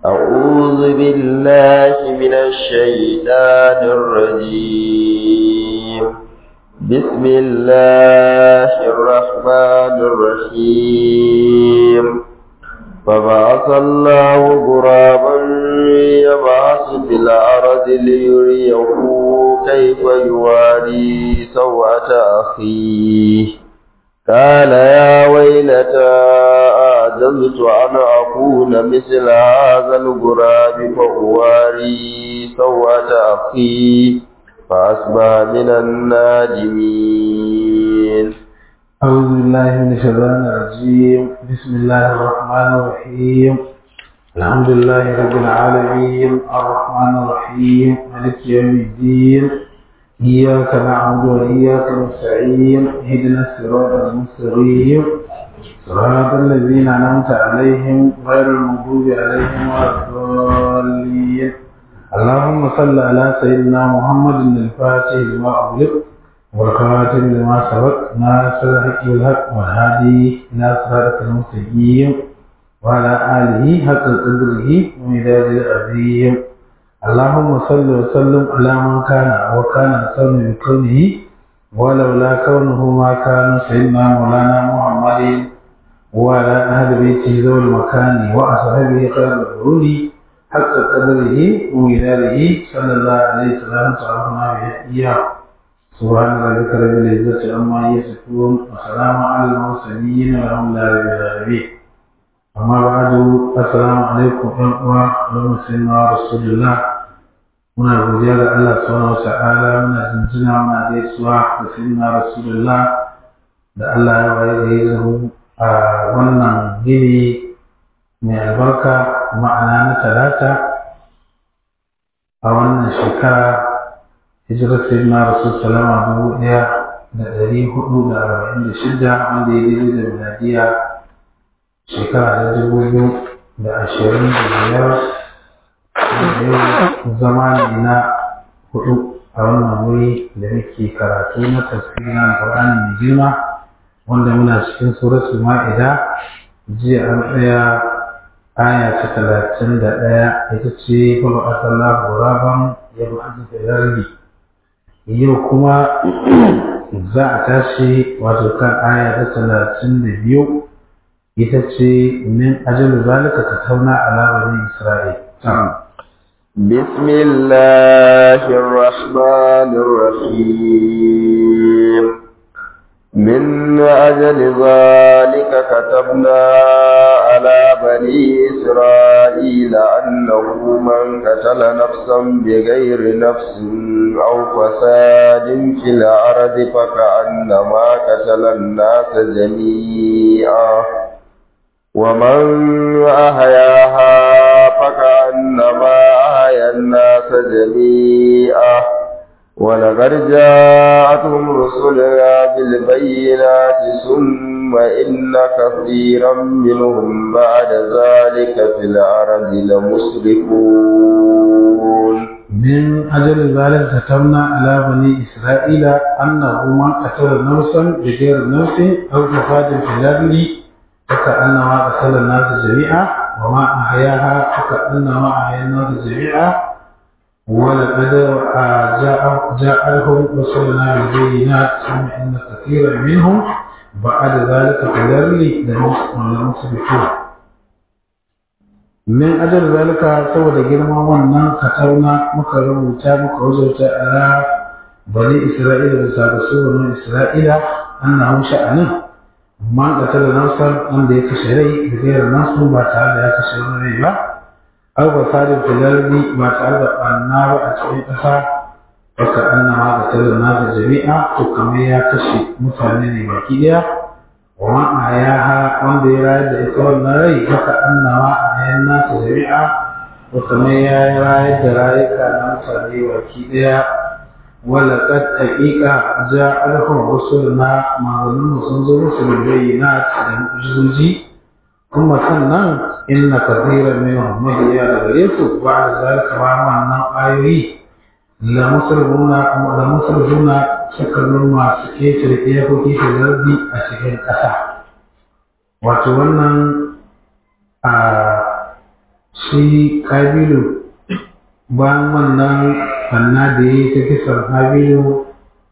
أعوذ بالله من الشيطان الرجيم بسم الله الرحمن الرحيم فبعث الله غرابا يبعث في الأرض ليريه كيف يواري سوءة أخيه قال يا ويلتى أعجزت أن أكون مثل هذا الغراب فأواري سوءة أخي فأصبح من النادمين أعوذ بالله من الشيطان الرجيم بسم الله الرحمن الرحيم الحمد لله رب العالمين الرحمن الرحيم مالك يوم الدين إياك نعبد وإياك نستعين اهدنا الصراط المستقيم صراط الذين أنعمت عليهم غير المغضوب عليهم ولا الضالين اللهم صل على سيدنا محمد الفاتح لما أغلق والخاتم لما سبق ناصر الحق بالحق والهادي إلى صراط المستقيم وعلى آله حق قدره ومداد العظيم اللهم صل وسلم على من كان وكان الصوم بكونه ولولا كونه ما كان سيدنا مولانا محمد وعلى أهل بيته ذوي المكان وأصحابه خير القرون حق قدره ومداده صلى الله عليه وسلم تعرفنا به إياه سبحان ربك رب العزة عما يصفون وسلام على المرسلين والحمد لله رب العالمين أما بعد السلام عليكم ورحمة الله سيدنا رسول الله muna godiya ga Allah subhanahu wa ta'ala muna jinjina muna gaisuwa da sayyidina rasulullah da Allah ya waye da ya a wannan gini mai albarka ma'ana na talata a wannan shekara hijirar sayyidina rasul salama dubu ɗaya da ɗari hudu da arba'in da shida wanda ya daidai da miladiya shekara ta dubu biyu da ashirin da biyar yau zama ne na hudu a wannan wuri da muke karatu na tafsirin alƙur'ani mai girma wanda muna cikin suratul ma'ida jiya an tsaya aya ta talatin da ɗaya ita ce baba asalla guraban ya bi an da yau kuma za a tashi wato kan aya ta talatin da biyu ita ce min ajalu zalika ka tauna ala bani isra'il بسم الله الرحمن الرحيم من أجل ذلك كتبنا على بني إسرائيل أنه من قتل نفسا بغير نفس أو فساد في الأرض فكأنما قتل الناس جميعا ومن أحياها فكأنما أحيا الناس جميعا ولقد جاءتهم رسلنا بالبينات ثم إن كثيرا منهم بعد ذلك في الأرض لمسرفون من أجل ذلك كتبنا على بني إسرائيل أنه من قتل نفسا بغير نفس أو فساد في الأرض فكأنما قتل الناس جميعا وما أحياها فكأنما أحيا الناس جميعا ولقد جاء جاءهم رسلنا بالبينات ثم إن كثيرا منهم بعد ذلك في الأرض لمسرفون من أجل ذلك سوى جرما ونن كتبنا مكرم وتا مكوزوتا على بني إسرائيل بسابسوا بني إسرائيل أنه شأنه man qatala nafsan wanda ya kashe rai da gairar nasu ba tare da ya kashe wani rai ba aw fasadin fil ardi ba tare da ɓanna ba a cikin ƙasa haka annama qatala nasa jami'a to kamar ya kashe mutane ne baki ɗaya wa man ahyaha wanda ya rayar da ita wannan rai haka annama ahyan nasa jami'a to kamar ya rayar da rayuka na mutane baki ɗaya ولقد حقيقة جاء لهم رسلنا ما ظنوا سنزلوا في البينات المعجزوجي ثم سنن إن كثيرا منهم مهي لغريسوا بعد ذلك وعما أن آيوي لمسرفون لمسرفون شكرون ما سكيت رئيه في الأرض أشكين كسا وتولنا shi kabilu bayan wannan fanna da ya yi ta kisan kabilu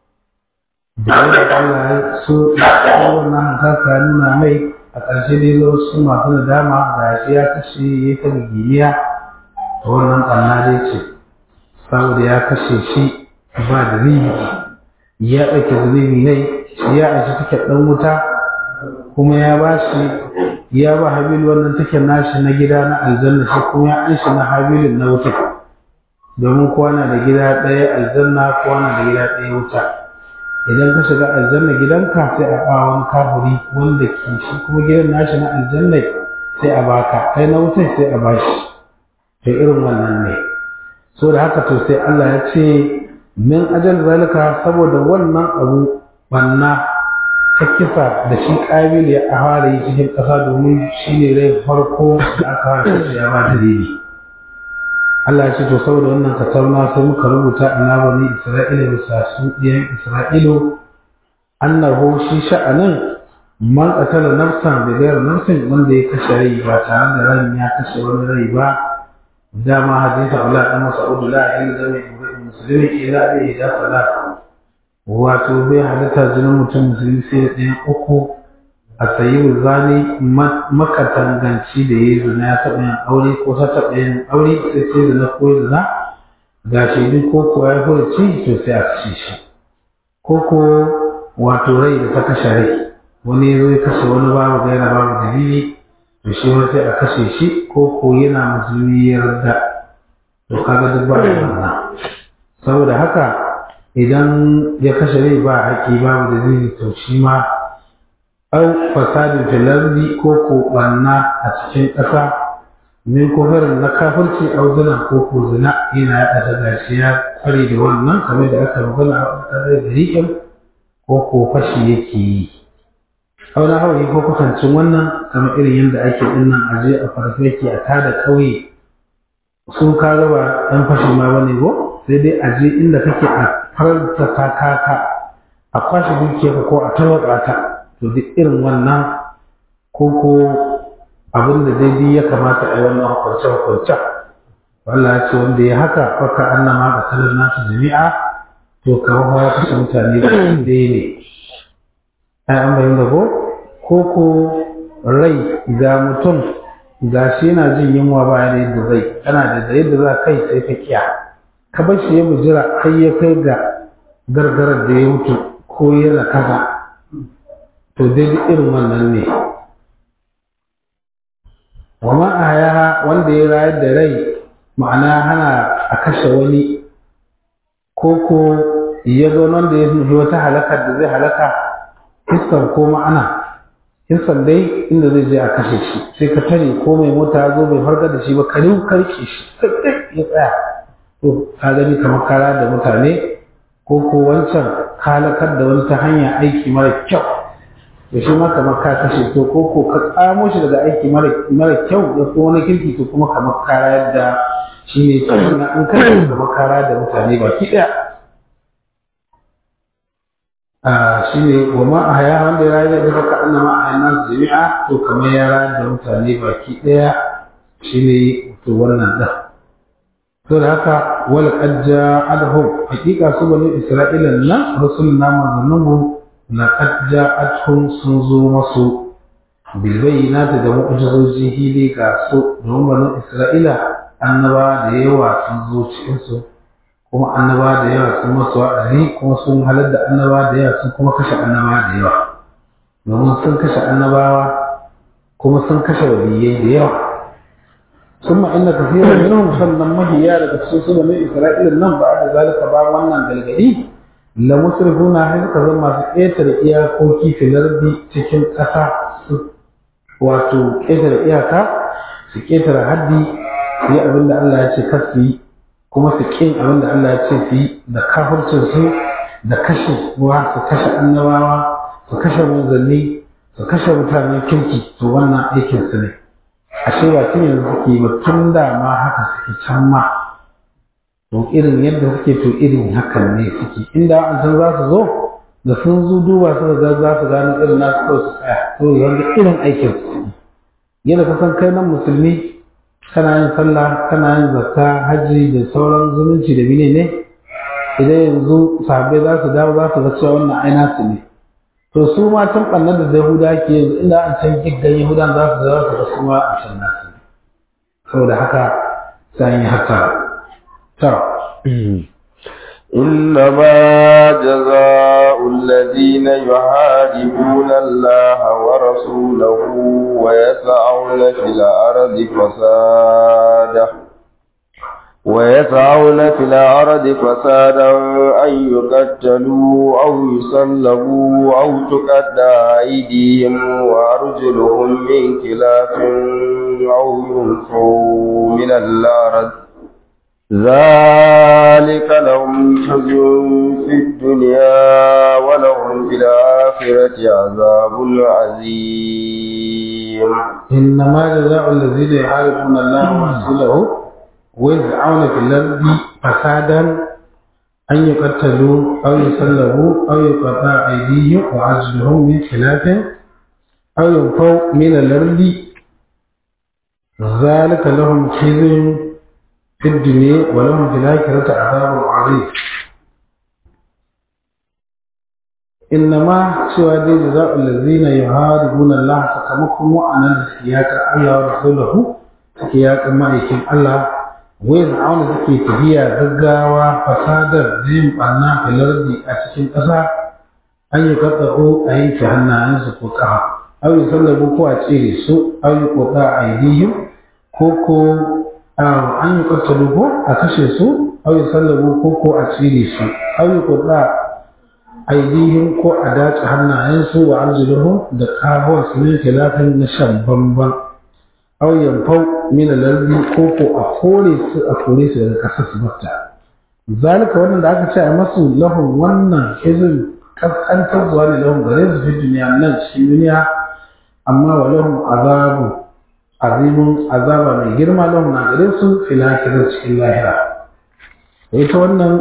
da wanda Allah ya so wannan hankaka nuna mai a ƙarshe dai su masu nadama ga shi ya kashe ya ta giniya da wannan ɓanna dai ce saboda ya kashe shi ba da ribi ya ɗauke zunubi ne shi ya aji take ɗan wuta kuma ya ba shi ya ba habilu wannan take nashi na gida na aljanna shi kuma ya an shi na habilin na wuta domin kowa na da gida ɗaya aljanna kowa na da gida ɗaya wuta idan ka shiga aljanna gidanka sai a ba wani kafiri wanda ke shi kuma gidan nashi na aljanna sai a baka kai na wutai sai a bashi to irin wannan ne so da haka to sai Allah ya ce min ajal zalika saboda wannan abu banna ta kisa da shi kabil ya fara yi cikin ƙasa domin shi ne rai farko da aka haka ya ba dalili Allah ya ce to saboda wannan katarna sai muka rubuta ina bani Isra'ila bisa su ɗiyan Isra'ilu annahu shi sha'anin man qatala nafsan bi ghayr nafsin wanda ya kashe rai ba tare da ran ya kashe wani rai ba dama hadisi Allah dan Mas'ud la ilaha illa muslimi ila bi da salat wato bai halitta jinin mutum musulmi sai da ɗayan uku a sayi zani makatanganci da ya yi zina ya taɓa yin aure ko ta taɓa yin aure sai sai zina ko zina ga shaidu ko ko ya furci to sai a kashe shi ko ko wato rai da ta kashe rai wani ya zo ya kashe wani babu gaira babu dalili to shi wani sai a kashe shi ko ko yana musulmi ya yarda to kaga duk ba wannan saboda haka idan ya kashe rai ba haƙi babu dalili to shi ma au fasadin filardi ko ko ɓanna a cikin ƙasa min kofarin na kafirci au zina ko ko zina yana yaɗa da gashi ya kware da wannan kamar da aka magana a ƙasar da riƙin ko ko fashi yake yi au na hawaye ko kusancin wannan kamar irin yadda ake dinnan aje a farfaki a tada ƙauye su ka gaba ɗan fashi ma bane ko sai dai aje inda kake a farta kaka a kwashe dukiyarka ko a tarwatsa ta to duk irin wannan ko ko abin da daidai ya kamata a yi wannan hukunce hukunce Allah ya ce wanda ya haka faka annama ga salar nasu jami'a to kamar ya kashe mutane da dai ne ai an bayin da ko ko ko rai ga mutum ga shi yana jin yunwa ba da yadda zai kana da yadda za kai sai ka kiya ka bar shi ya bujira har ya kai ga gargarar da ya mutu ko yana kaza to dai irin wannan ne wa ma a wanda ya rayar da rai ma'ana hana a kashe wani ko ko ya zo wanda ya nufi wata halakar da zai halaka hissan ko ma'ana hissan dai inda zai je a kashe shi sai ka tare ko mai mota ya zo bai farga da shi ba ka karke shi ya tsaya to ka gani kamar kara da mutane ko ko wancan halakar da wani ta hanya aiki mara kyau da shi ma kamar ka kashe to ko ko ka tsamo shi daga aiki mara kyau da kuma wani kirki to kuma kamar kara yadda shi ne na in ka kamar kara da mutane baki ɗaya a shi ne wa ma a haya wanda ya rayu da baka ana ma a haya jami'a to kamar ya rayu da mutane baki ɗaya shi ne to wannan ɗan to da haka wal qadja adhum hakika su bani isra'ila nan rasuluna manzanninmu laqad ja'atuhum sun zo masu bil bayyinati da mu'jizoji hili ga su domin bani isra'ila annaba da yawa sun zo cikin su kuma annaba da yawa sun masu wa'azi kuma sun halar da annaba da yawa sun kuma kashe annaba da yawa domin sun kashe annabawa kuma sun kashe waliyai da yawa ثم إن كثيرا منهم sannan mahiya daga cikin su bani Isra'ila nan ba da zalika ba wannan galgadi la musrifuna hay suka zama masu ƙetare iyakoki filardi cikin ƙasa su wato ƙetare iyaka su ƙetare haddi su yi abin da Allah ya ce kar su yi kuma su ƙin abin da Allah ya ce su yi da kafircin su da kashe wa su kashe annabawa su kashe manzanni su kashe mutanen kirki to wannan aikin su ne ashe ba tun yanzu suke ba tun da ma haka suke can ma to irin yadda suke to irin hakan ne suke inda an san za su zo da sun zo duba su ga za su gano irin nasu kawai su tsaya to yanzu irin aikin su yadda ka san kai nan musulmi kana yin sallah kana yin zakka hajji da sauran zumunci da bine ne idan yanzu sahabbai za su dawo za su ga cewa wannan aina su ne to su ma can ɓannar da yahuda ke yanzu inda an can giggan yahudan za su za su ga su ma a can nasu ne saboda haka sai yi haka ta إنما جزاء الذين يحاربون الله ورسوله ويسعون في الأرض فسادا ويسعون في الأرض فسادا أن يقتلوا أو يصلبوا أو تقطع أيديهم وأرجلهم من خلاف أو ينفوا من الأرض ذلك لهم خزي في الدنيا ولهم في الآخرة عذاب عظيم إنما جزاء الذين يحاربون الله ورسوله ويسعون في الأرض فسادا أن يقتلوا أو يسلبوا أو يقطع أيديهم وأرجلهم من خلاف أو ينفوا من الأرض ذلك لهم خزي في الدنيا ولهم في الآخرة عذاب عظيم إنما سوى دي جزاء الذين يحاربون الله سكمكم وأنا سياق الله ورسوله سياق ما يكن الله ويزعون سكي تبيا غغاوا فسادر زين بنا في الأرض أتكين ƙasa an yi kaɗaɗo a yanke hannayensu ko ƙafa au yi sallabu ko a tsere su au yi ƙoƙa a aidihim ko ko an yi ƙattalu ko a kashe su au yi sallabu ko ko a tsere su au yi ƙoƙa aidihim ko a dace hannayensu wa arjuluhum da kabuwar su ne khilafin na shan bamban au yanfau min al-ardi ko ko a kore su a kore su daga ƙasar su batta zalika wannan da aka ce a masu lahum wannan hizin kaskantar zuwa ne lahum gare su fi duniya nan cikin duniya amma wa lahum azabu azimun azaba mai girma lahum na gare su fil akhirah cikin lahira ita wannan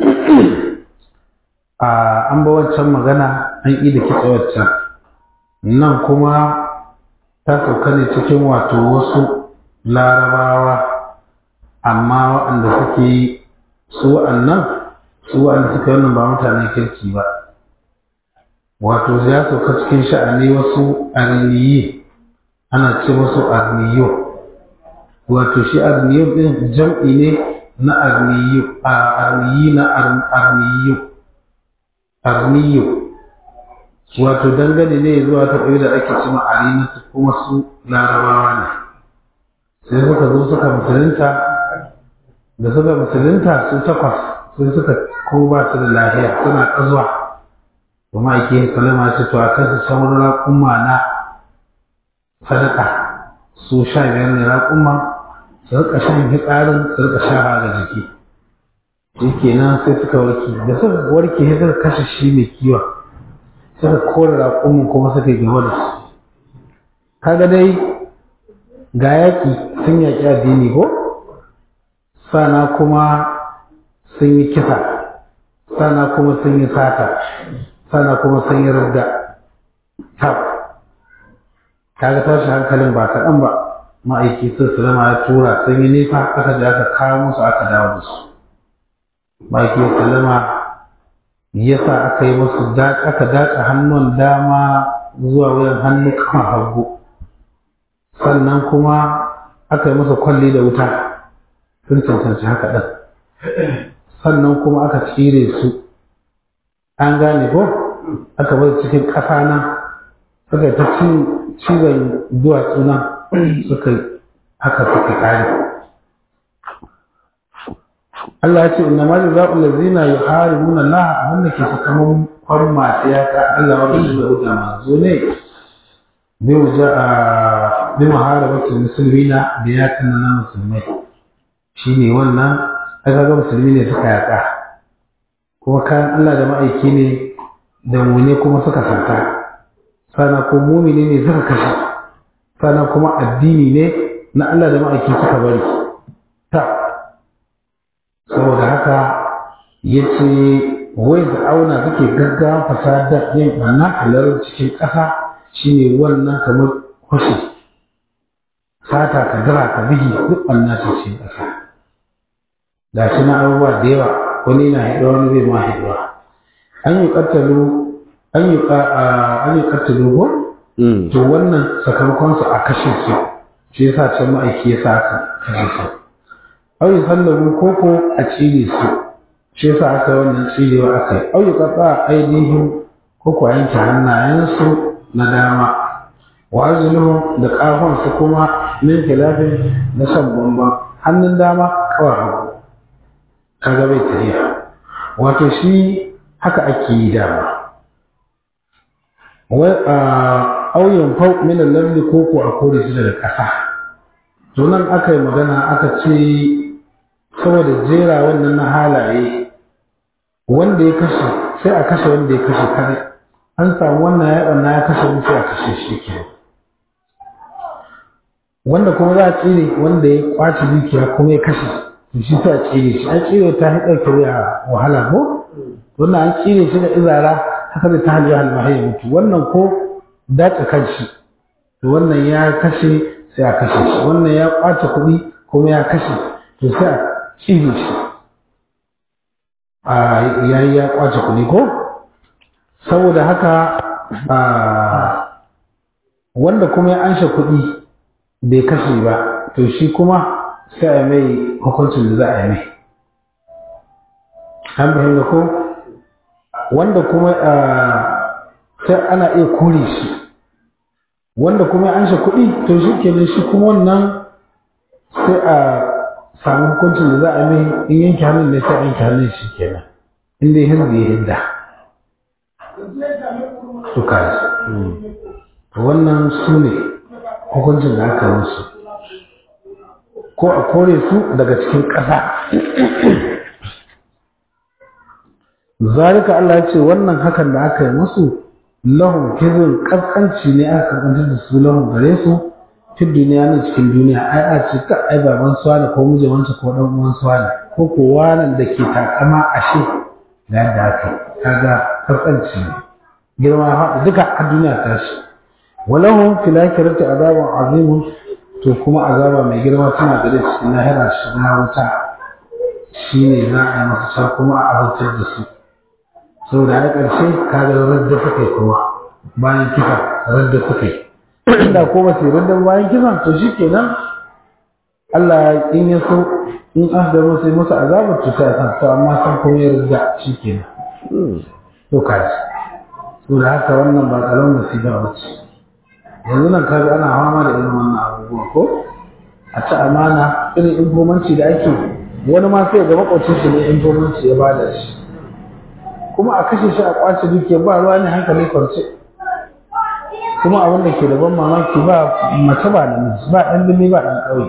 a an ba wancan magana an yi da kitsa waccan nan kuma ta sauka ne cikin wato wasu larabawa amma waɗanda suke su wa'annan su wa'anda suka wannan ba mutanen kirki ba wato ya sauka cikin sha'ani wasu arniyi ana ce wasu arniyo wato shi arniyo ɗin jam'i ne na arniyo a arniyi na arniyo arniyo wato dangane ne zuwa ta ɗaya da ake cima arina kuma su larabawa ne sai suka zo suka musulunta da suka musulunta su takwas sai suka ko ba su da lafiya suna ƙazuwa kuma ake salama ce to a kan su can wani raƙumma na sadaka su sha biyar ne raƙumma su rika shan hitsarin su rika sha ga jiki shi kenan sai suka warke da suka warke sai suka kashe shi mai kiwon suka kore raƙumin kuma suka yi gaba da su kaga dai ga yaƙi sun yaƙi addini ko sana kuma sun yi kisa sana kuma sun yi sata sana kuma sun yi rudda tab kaga tashi hankalin ba kaɗan ba ma'aiki sun salama ya tura sun yi nisa aka je aka kawo musu aka dawo da su ma'aiki salama ya sa aka yi musu aka daƙa hannun dama zuwa wuyan hannu kan hagu sannan kuma aka yi musu kwalli da wuta sun cancanci haka ɗin sannan kuma aka cire su an gane ko aka bar cikin ƙasa nan suka ta cizon duwatsu nan suka haka suka ƙare Allah ya ce inna ma jazaa'u allazina yuharibuna Allah abinda ke sakamakon masu yaƙa Allah wa rasuluhu da manzo ne bi waja'a bi muharabatul muslimina da yaƙan na musulmai shi ne wannan aka ga musulmi ne suka yaƙa kuma kayan Allah da ma'aiki ne da mune kuma suka sata sana ko mumini ne suka kashe sana kuma addini ne na Allah da ma'aiki suka bari ta saboda haka ya ce wai da auna suke gaggawa fasada yin ɓanna halar cikin ƙasa shine wannan kamar kwashe sata ka dira ka bigi duk ɓanna ce ce ƙasa da shi na abubuwa da yawa wani na haɗuwa wani zai ma haɗuwa an yi ƙattalu an yi an yi ƙattalu ko to wannan sakamakon su a kashe su shi yasa can ma'aiki ya sa aka kashe su au yi sallamu koko a cire su shi yasa aka wannan cirewa aka yi au yi ƙaƙa ainihin koko a yanke hannayensu na dama wa arjuluhum da ƙahon su kuma min khilafin na shan bamban hannun dama kawai hagu kaga bai tafiya wato shi haka ake yi dama wai a auyen fau min lalli ko ko a kore shi daga ƙasa to nan aka yi magana aka ce saboda jera wannan na halaye wanda ya kashe sai a kashe wanda ya kashe kare an samu wannan ya ɓanna ya kashe wani sai a kashe shi ke wanda kuma za a tsire wanda ya kwace dukiya kuma ya kashe to shi sai a tsire shi an tsire ta haɗa kare a wahala ko wannan an tsire shi da izara haka da ta hajji halmahai ya mutu wannan ko dace kanshi to wannan ya kashe sai a kashe shi wannan ya kwace kuɗi kuma ya kashe to sai a tsire shi a yayi ya kwace kuɗi ko saboda haka wanda kuma ya anshe kuɗi bai kashe ba to shi kuma sai a mai hukuncin da za a yi mai an fahimta ko wanda kuma sai ana iya kore shi wanda kuma ya anshe kuɗi to shi kenan shi kuma wannan sai a samu hukuncin da za a mai in yanke hannun ne sai a yanke hannun shi kenan inda ya hirzi ya hinda suka wannan su ne hukuncin da aka musu ko a kore su daga cikin ƙasa zalika Allah ya ce wannan hakan da aka yi musu lahum kizin kaskanci ne aka kantar da su lahum gare su fi duniya ne cikin duniya ai a ce ka ai baban suwana ko muje wancan ko dan uwan suwana ko ko wanan da ke takama ashe da yadda aka kaga kaskanci ne girma ha duka a duniya ta shi walahum fil akhirati azabun azimun to kuma azaba mai girma tana gare su na hira shiga wuta shine za a yi masa can kuma a azabtar da su saboda a ƙarshe kaga radda suka yi kuma bayan kisa radda suka yi inda ko ba su yi radda bayan kisan to shi kenan Allah in ya so in an da musu yi musu azabar to sai san to amma san kuma ya radda shi kenan to kaji saboda haka wannan ba karamin musiba ba ce yanzu nan kaga ana fama da irin wannan abubuwa ko a ci amana irin informanci da ake wani ma sai ga makwacin shi ne informanci ya bada shi kuma a kashe shi a kwace duke ba ruwa ne hankali kwance kuma abin da ke da ban mamaki ba mace ba namiji ba ɗan dumi ba ɗan ƙauye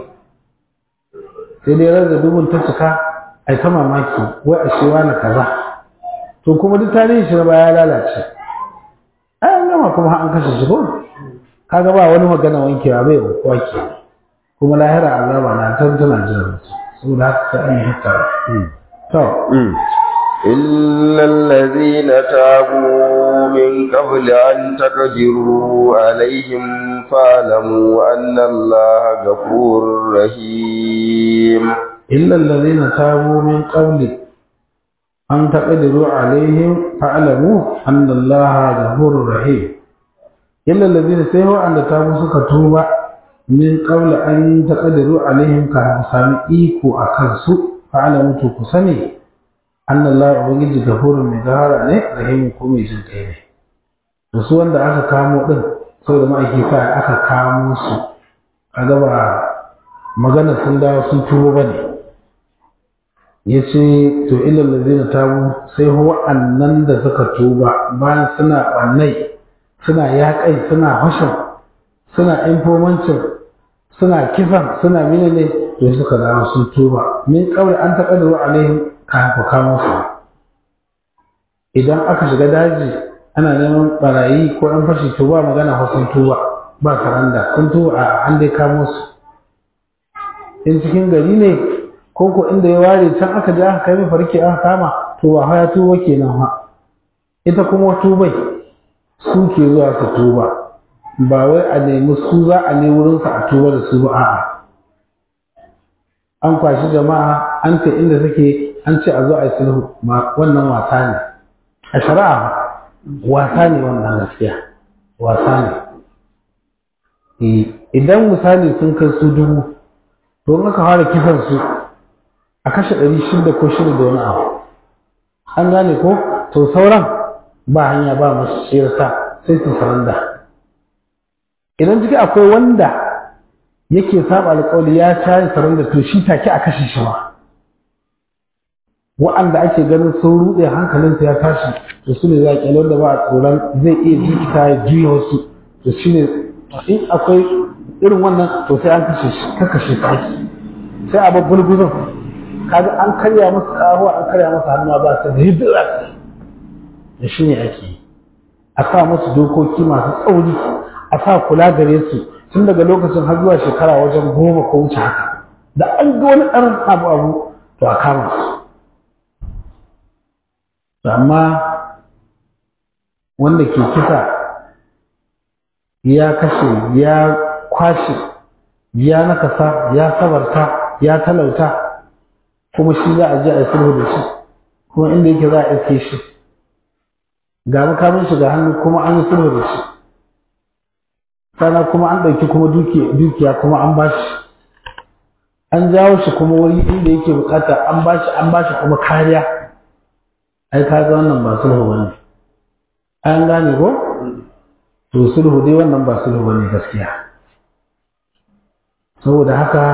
sai dai rarra dubun ta cika ai ta mamaki wai a shi wani kaza to kuma duk tarihin shi na baya ya lalace ai an gama kuma an kashe shi ko kaga ba wani magana wankewa bai wankuwa ke kuma lahira azaba na tan tana jiran mutum saboda haka sai an yi hattara to إلا الذين تابوا من قبل أن تقدروا عليهم فاعلموا أن الله غفور رحيم إلا الذين تابوا من قبل أن تقدروا عليهم فاعلموا أن الله غفور رحيم إلا الذين سيهوا أن تابوا سكتوبا من قبل أن تقدروا عليهم كهسام إيكو أكنسو فاعلموا تكسني an Allah ubangiji gafurun mai gahara ne rahimu ko mai jin kai ne da su wanda aka kamo din saboda ma'aiki sa aka kamo su kaga ba magana sun dawo sun tuwo ba ne ya ce to ilal ladina tabu sai wa'annan da suka tuba bayan suna ɓannai suna yaƙai suna hashin suna infomancin suna kisan suna menene to suka dawo sun tuba min kawai an taƙaddaru alaihim kayan ku kamo su idan aka shiga daji ana neman barayi ko ɗan fashi to ba magana ko sun tuba ba saranda sun tuba a an dai kamo su in cikin gari ne ko ko inda ya ware can aka je aka kai mai farki aka kama to ba ya tuba kenan ha ita kuma tubai su ke zuwa su tuba ba wai a nemi su za a ne wurinsa a tuba da su ba a'a an kwashi jama'a an ce inda suke an ce a zo a yi sulhu wannan wasa ne a shari'a wasa ne wannan gaskiya wasa ne idan misali sun kai su dubu to in aka fara kisan su a kashe ɗari shida ko shida da wani abu an gane ko to sauran ba hanya ba masu shirsa sai su saranda idan ciki akwai wanda yake saba alƙawari ya shayi saranda to shi take a kashe shi ma wa'anda ake ganin sun ruɗe hankalinsa ya tashi to su ne za a ƙyalo da ba a tsoron zai iya jikita ya juya wasu to shi ne in akwai irin wannan to sai an kashe shi ka kashe shi ake sai a babbar gudun kaga an karya masa ƙaho an karya masa hannuwa ba sai da yadda za su da shi ne ake yi a sa musu dokoki masu tsauri a sa kula gare su tun daga lokacin har zuwa shekara wajen goma ko wuce haka da an ga wani ɗan abu abu to a kama su amma wanda ke kisa ya kashe ya kwashe ya nakasa ya sabarta ya talauta kuma shi za a je a yi sulhu da shi kuma inda yake za a iske shi ga makamin shi ga hannu kuma an yi sulhu da shi sana kuma an ɗauki kuma dukiya kuma an ba shi an jawo shi kuma wuri inda yake bukata an ba shi an ba shi kuma kariya ai ka ga wannan ba sulhu bane an gane ko to sulhu dai wannan ba sulhu bane gaskiya saboda haka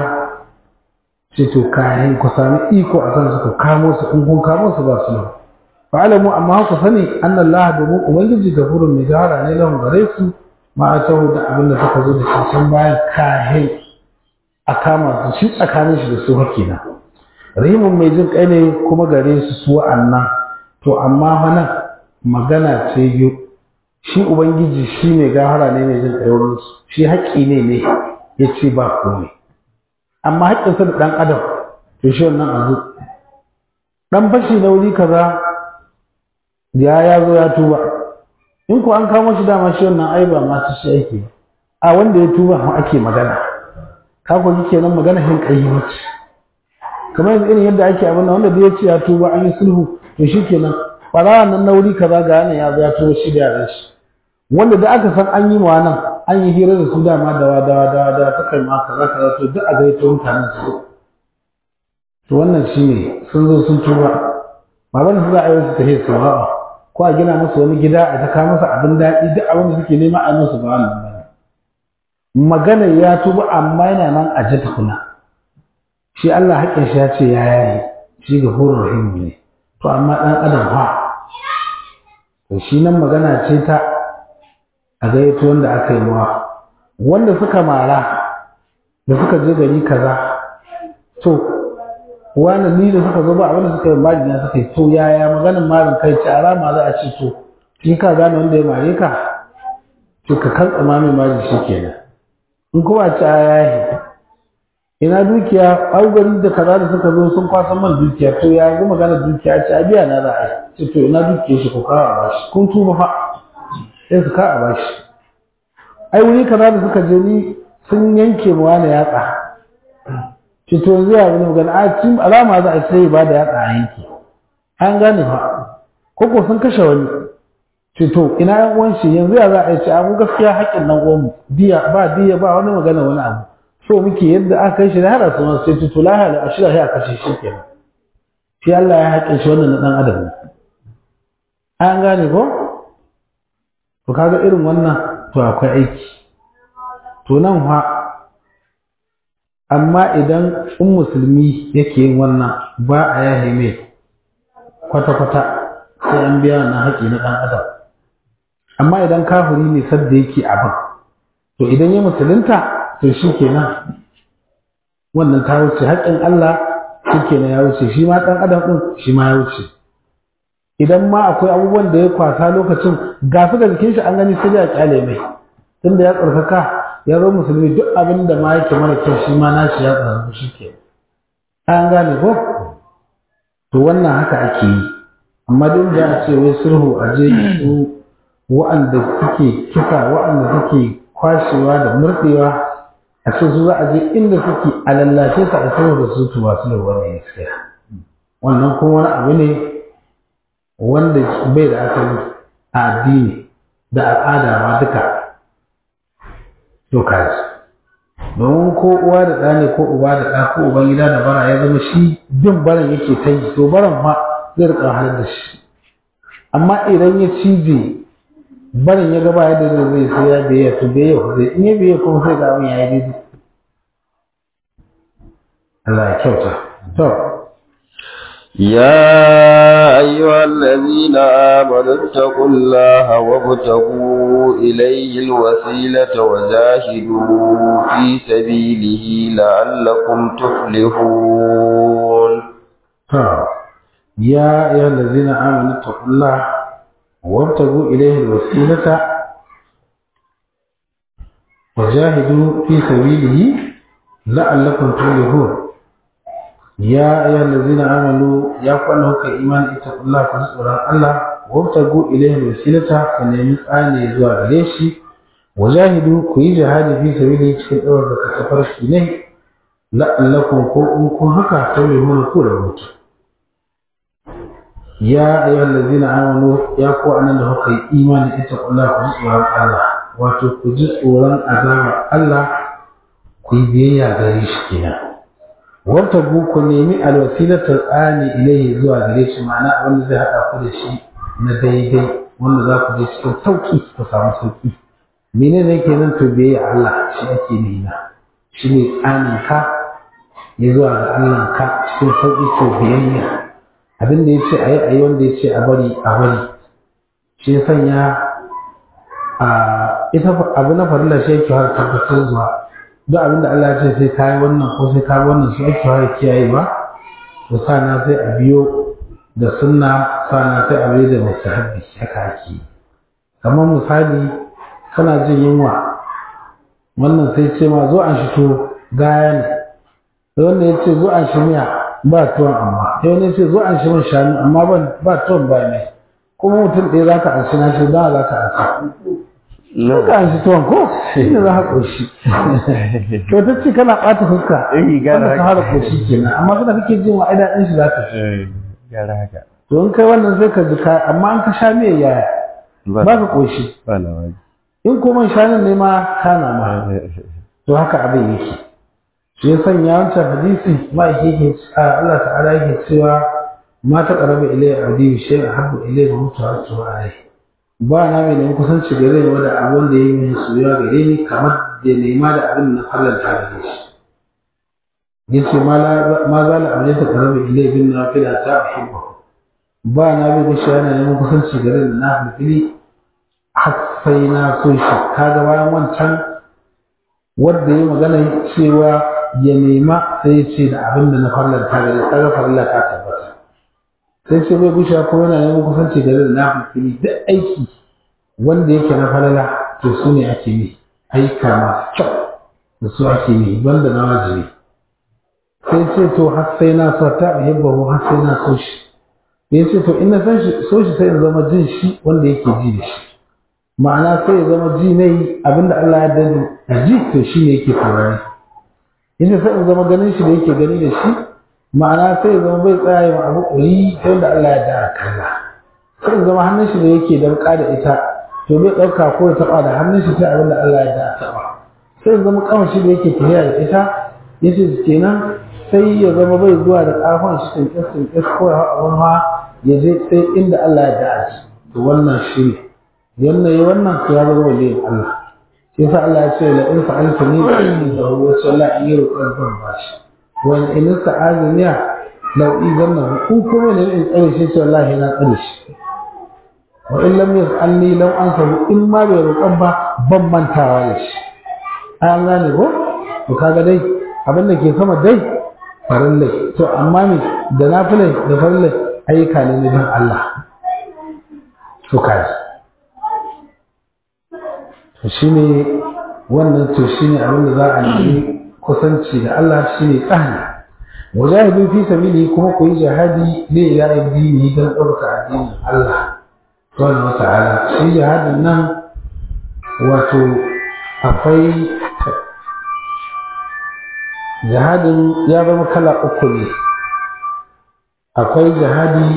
ce to kayan ku sami iko a kansu ku kamo su in kun kamo su ba sulhu fa'alamu amma ku sani anna Allah domin ubangiji gafurun mai gara ne lahun gare su ma a taho da abin da suka zo da shi can bayan kahin a kama su shi tsakanin shi da su hakina rahimun mai jin kai ne kuma gare su su wa'annan to amma hana magana ce biyu shi ubangiji shi mai gahara ne mai jin kai wurin su shi haƙƙi ne ne ya ce ba komai amma haƙƙinsa da ɗan adam to shi wannan azu ɗan fashi na wuri kaza ya ya zo ya tuba in ko an kamo shi dama shi wannan ai ba masu shi ake a wanda ya tuba ma ake magana ka ko kike nan magana hin kai mace kamar yanzu irin yadda ake abin wanda da ya ce ya tuba an yi sulhu to shikenan farawa nan na wuri kaza ga nan ya zo ya tuba shi da yaran shi wanda da aka san an yi ma nan an yi hira da su dama dawa dawa dawa dawa ta kai ma kaza kaza to duk a gaito mutanen su to wannan shine sun zo sun tuba ba ban su za a yi su tafiya su ba ko a gina musu wani gida a taka masa abin daɗi duk abin da suke nema a musu ba wannan ba magana ya tuba amma yana nan a ji tukuna shi Allah haƙƙin shi ya ce ya yayi shi ga horon rahim ne to amma ɗan adam ha to shi nan magana ce ta a gayyato wanda aka yi mawa wanda suka mara da suka je gari kaza to wani ni da suka zo ba abinda suka yi mari na suka yi to yaya maganin marin kai ce a rama za a ce to in ka gane wanda ya mare ka to ka kan tsama mai mari shi kenan in kuma ce a yayi ina dukiya augari da kaza da suka zo sun kwasa man dukiya to ya ga magana dukiya ce a biya na za a yi ce to ina dukiya shi ko kawo a bashi kun tuba fa sai su ka a bashi ai wuri kaza da suka je ni sun yanke mu wani yatsa ce to yanzu ya wani magana a cin alama za a sai ba da yatsa a yanke an gane fa koko sun kashe wani ce to ina yan uwan shi yanzu ya za a yi ce a mu gaskiya haƙƙin nan uwan mu diya ba diya ba wani magana wani abu so muke yadda aka kai shi da hada su sai to lahiya a shirya shi a kashe shi kenan shi Allah ya haƙƙin shi wannan na ɗan adam ne an gane ko to kaga irin wannan to akwai aiki to nan fa amma idan in musulmi yake yin wannan ba a yahe mai kwata-kwata sai an biya wannan haƙi na ɗan adam amma idan kafiri ne sadda yake abin to idan ya musulunta to shi kenan wannan ta wuce haƙƙin Allah shi kenan ya wuce shi ma ɗan adam ɗin shi ma ya wuce idan ma akwai abubuwan da ya kwasa lokacin ga su da jikin shi an gani sai ya kyale mai tunda ya tsarkaka ya zo musulmi duk abin da ma yake mara kyau shi ma nashi ya tsarkaka shi ke an gane ko to wannan haka ake yi amma duk da a ce wai sulhu a je su wa'anda suke kisa wa'anda suke kwashewa da murɗewa a ce su za a je inda suke a lallace su a sanar da su to ba su da wani gaskiya wannan kuma wani abu ne wanda bai da asali a addini da al'ada ma duka to kaji domin ko uwa da ɗa ne ko uba da ɗa ko uban gida da bara ya zama shi bin baran yake ta yi to baran ma zai rika wahalar da shi amma idan ya cije barin ya gaba yadda zai zai sai ya biya to biya ku zai in ya biya kuma sai ga abin ya yi daidai Allah ya kyauta to يا أيها الذين آمنوا اتقوا الله وابتغوا إليه الوسيلة وجاهدوا في سبيله لعلكم تفلحون to ya ayyuhal ladzina amanu taqullaha wabtagu ilayhi alwasilata wajahidu fi sabilihi la'allakum tuflihun ya ayyuhal ladzina amanu ya kwana kuka imani taqullaha ku tsoron Allah wabtagu ilayhi alwasilata ku nemi tsani zuwa gare shi wajahidu ku yi jihadi fi sabilihi cikin ɗaukar da kasafar shi ne la'allakum ko in kun haka tuflihun ku da mutu ya ayyuhal ladzina amanu ya ku anan da kuka yi imani ita kula ku ji tsoron Allah wato ku ji tsoron azabar Allah ku yi biyayya gare shi kenan wata ku ku nemi alwasilatar tsani ilaihi zuwa gare shi ma'ana abin da zai haɗa ku da shi na daidai wanda za ku je cikin sauki ku samu sauki menene kenan to biyayya Allah shi ake nuna shi ne tsanin ka ya zuwa ga Allah ka cikin sauki to biyayya abin da ya ce a yi a yi wanda ya ce a bari a bari shi ya sanya a ita abu na farilla shi yake har tabbatar zuwa duk abin da Allah ya ce sai kayi wannan ko sai kayi wannan shi ake har kiyaye ba to sana sai a biyo da sunna sana sai a biyo da mustahabbi haka ake kamar misali kana jin yunwa wannan sai ce ma zo an shi to gaya ne wanda ya ce zo an shi miya ba tuwon amma sai wani ce zo an shi man shanu amma ban ba tuwon ba ne kuma mutum ɗaya za ka anshi na shi don za ka anshi za ka anshi tuwon ko shi ne za ka ƙoshi to ta ce kana ɓata fuska wanda ka fara ƙoshi kenan amma suna kake jin wa aida ɗin shi za ka ci Gara haka. to in kai wannan zai ka jika amma an ka sha miya yaya ba ka ƙoshi Ba labari. in kuma shanun ne ma kana ma to haka abin yake shi ya sanya wancan hadisi ma yake Allah ta'ala yake cewa ma ta qaraba ilayya abdi shay habbu ilayya mutuwa to ai ba na mai neman kusanci gare ni wanda abu wanda yayi min soyayya gare ni kamar da nema da abin na fallanta gare shi yace ma la ma za la abdi ta qaraba ilayya bin nafila ta uhibbu ba na mai gushi yana neman kusanci gare ni na fili har sai na so shi kaga bayan wancan wanda ya magana cewa ya nema sai ya ce da abin da na farlanta gare kaga farilla ta tabbata sai ce bai gusha ko yana neman kusanci gare da na fili duk aiki wanda yake na falala to su ne ake yi aika masu kyau da su ake yi banda na wajibi sai ce to har sai na so ta uhibbahu har sai na so shi ya ce to in na san shi so shi sai in zama jin shi wanda yake ji da shi ma'ana sai ya zama ji ne abinda Allah ya dani a ji to shi ne yake saurari yace sai in zama ganin shi da yake gani da shi ma'ana sai ya zama bai tsaya ma abu ƙuri ta yadda Allah ya dara kalla sai in zama hannun shi da yake damƙa da ita to bai ɗauka ko ya taɓa da hannun shi sai abinda Allah ya dara taɓa sai in zama kawai shi da yake tafiya da ita yace kenan sai ya zama bai zuwa da ƙafan shi tinkis tinkis ko ya haɗa ma ya je sai inda Allah ya dara shi to wannan shi ne yanna yi wannan ya zama waliyin Allah shi yasa Allah ya ce la in fa'alta ni da in da huwa sallah in yi roƙon ban bashi wa in sa'azniya law idanna ku kuma ne in tsare shi ce wallahi na tsare shi wa in lam yas'alni law ansahu in ma bai roƙon ba ban mantawa da shi an gane ko to kaga dai abin da ke sama dai farillai to amma me da nafilai da farillai ayyuka ne na bin Allah to kaji to shine wannan to shine abin da za a nemi kusanci da Allah shine tsani wajahidu fi sabili kuma ku yi jihadi ne ya addini don ɗauka addinin Allah subhanahu wa ta'ala shi jihadin nan wato akwai jihadin ya zama kala uku ne akwai jihadi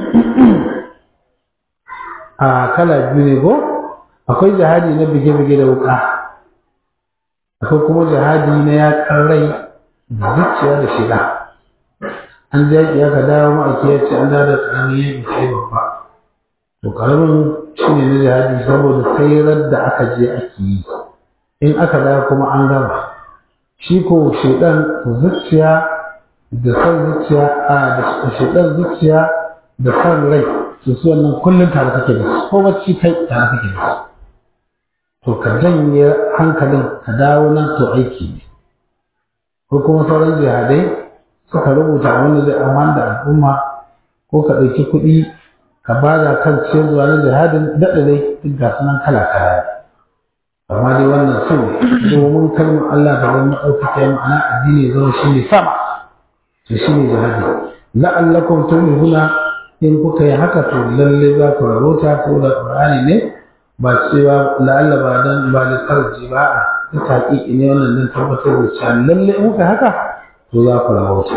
a kala biyu ne ko akwai jihadi na bige-bige da wuka akwai kuma jihadi na yakan rai da zuciya da shiga an ji yaƙi aka dawo ma'aiki ya ce an dawo da ƙaramin yaƙi sai babba to ƙaramin shi ne na jihadi saboda sai da aka je ake yi in aka dawo kuma an gama shi ko shaidan zuciya da san zuciya a da shaidan zuciya da san rai su su wannan kullum tare kake da su ko bacci kai tare kake da su to ka janye hankalin ka dawo nan to aiki ne ko kuma sauran jihadai suka rubuta wanda zai amman da al'umma ko ka ɗauki kuɗi ka ba da kan zuwa na jihadin daɗa dai duk ga sunan kala kala amma dai wannan su domin kalmar Allah da wani ɗaukaka ya ma'ana addini zama shi ne sama to shi ne jihadi la'allakum turmihuna in kuka yi haka to lalle za ku rabota ko da Qur'ani ne ba cewa la'alla ba dan ba da tarji ba a ta taƙiƙi ne wannan dan tabbatar da cewa lalle in kuka haka to za ku rabota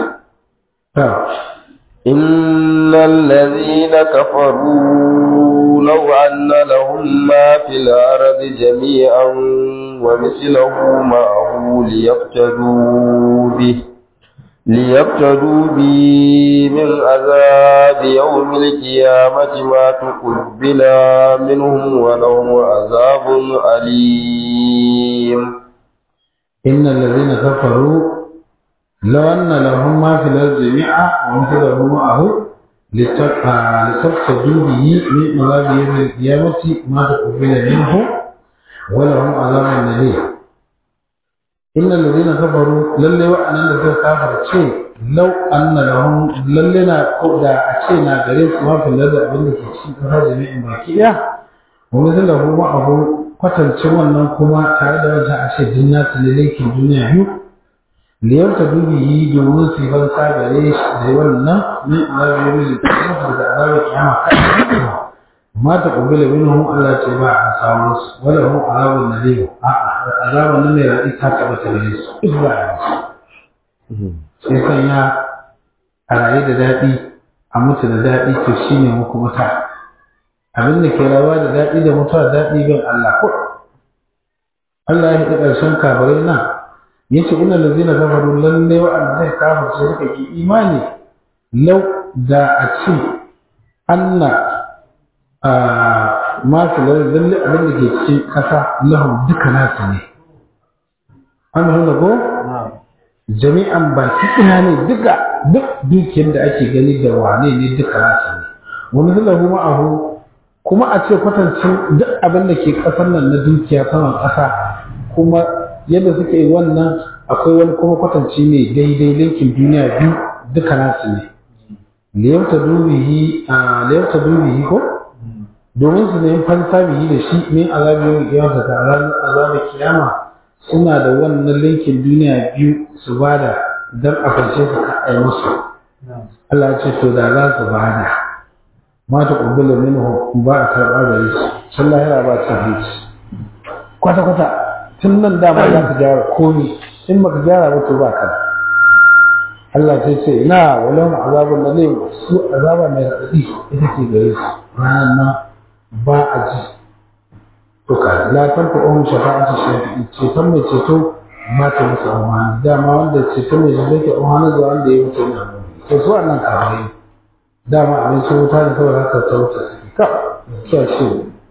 إن الذين كفروا لو أن لهم ما في الأرض جميعا ومثله معه ليفتدوا به ليفتدوا به من عذاب يوم القيامة ما تقبل منهم ولهم عذاب أليم إن الذين كفروا لو أن لهم ما في الأرض جميعا ومثله معه لتفتدوا به من عذاب يوم القيامة ما تقبل منه ولهم عذاب أليم إن الذين كفروا للي وأنا الذين كافر شيء لو أن لهم للنا قد أشينا قريب ما في الأرض أبنك شيء كفر جميع باكية ومثله معه kwatancin wannan kuma tare da wajen ashe jinna su ne laikin duniya biyu liyar ta dubi yi domin su yi fansa gare shi da wannan min azabi yau da kuma da azabi kiyama kai ma ta kubila minhum Allah ce ba a samu su wala hum azabun nadim a a azabun nan mai radi ta taba ta gare su duk ba a yi sai sanya a rayu da daɗi a mutu da daɗi to shine muku muta abin da ke rawa da daɗi da mutuwa daɗi bin Allah ko Allah ya haɗa ƙarshen kabarai nan ya ce ina da zina kafaru lalle wa'anda zai kafarce suka ki imani lau da a ce anna a masu lalle abin da ke cikin ƙasa lahu duka nasu ne an nuna ko jami'an baki ɗaya ne duka duk dukiyar da ake gani da wane ne duka nasu ne wani lahu ma'ahu kuma a ce kwatancin duk abin da ke ƙasar nan na dukiya saman ƙasa kuma yadda suke yi wannan akwai wani kuma kwatanci ne daidai linkin duniya biyu duka nasu ne liyauta dubihi a liyauta dubihi ko domin su ne fansa bihi da shi min azabi yau kiyama ta ranar azabi kiyama suna da wannan linkin duniya biyu su bada dan a karshe su kaɗai musu Allah ya ce to da za su bada ma ta ƙubbila minhu ba a karɓa gare su sun lahira ba ta hanci kwata kwata tun nan dama za ka gyara komi in baka gyara ba to ba ka Allah ta ce na walau ma azabun da ne su azaba mai raɗaɗi ita ke gare su ranar nan ba a ji to ka la tanfa ohun shafa'atu shafi'i ceton mai ceto ba ta musu amfani dama wanda ceton mai ceto ke amfani da wanda ya mutu ne to su wannan kawai dama abin su wuta da saboda haka ta wuta suke ka kya shi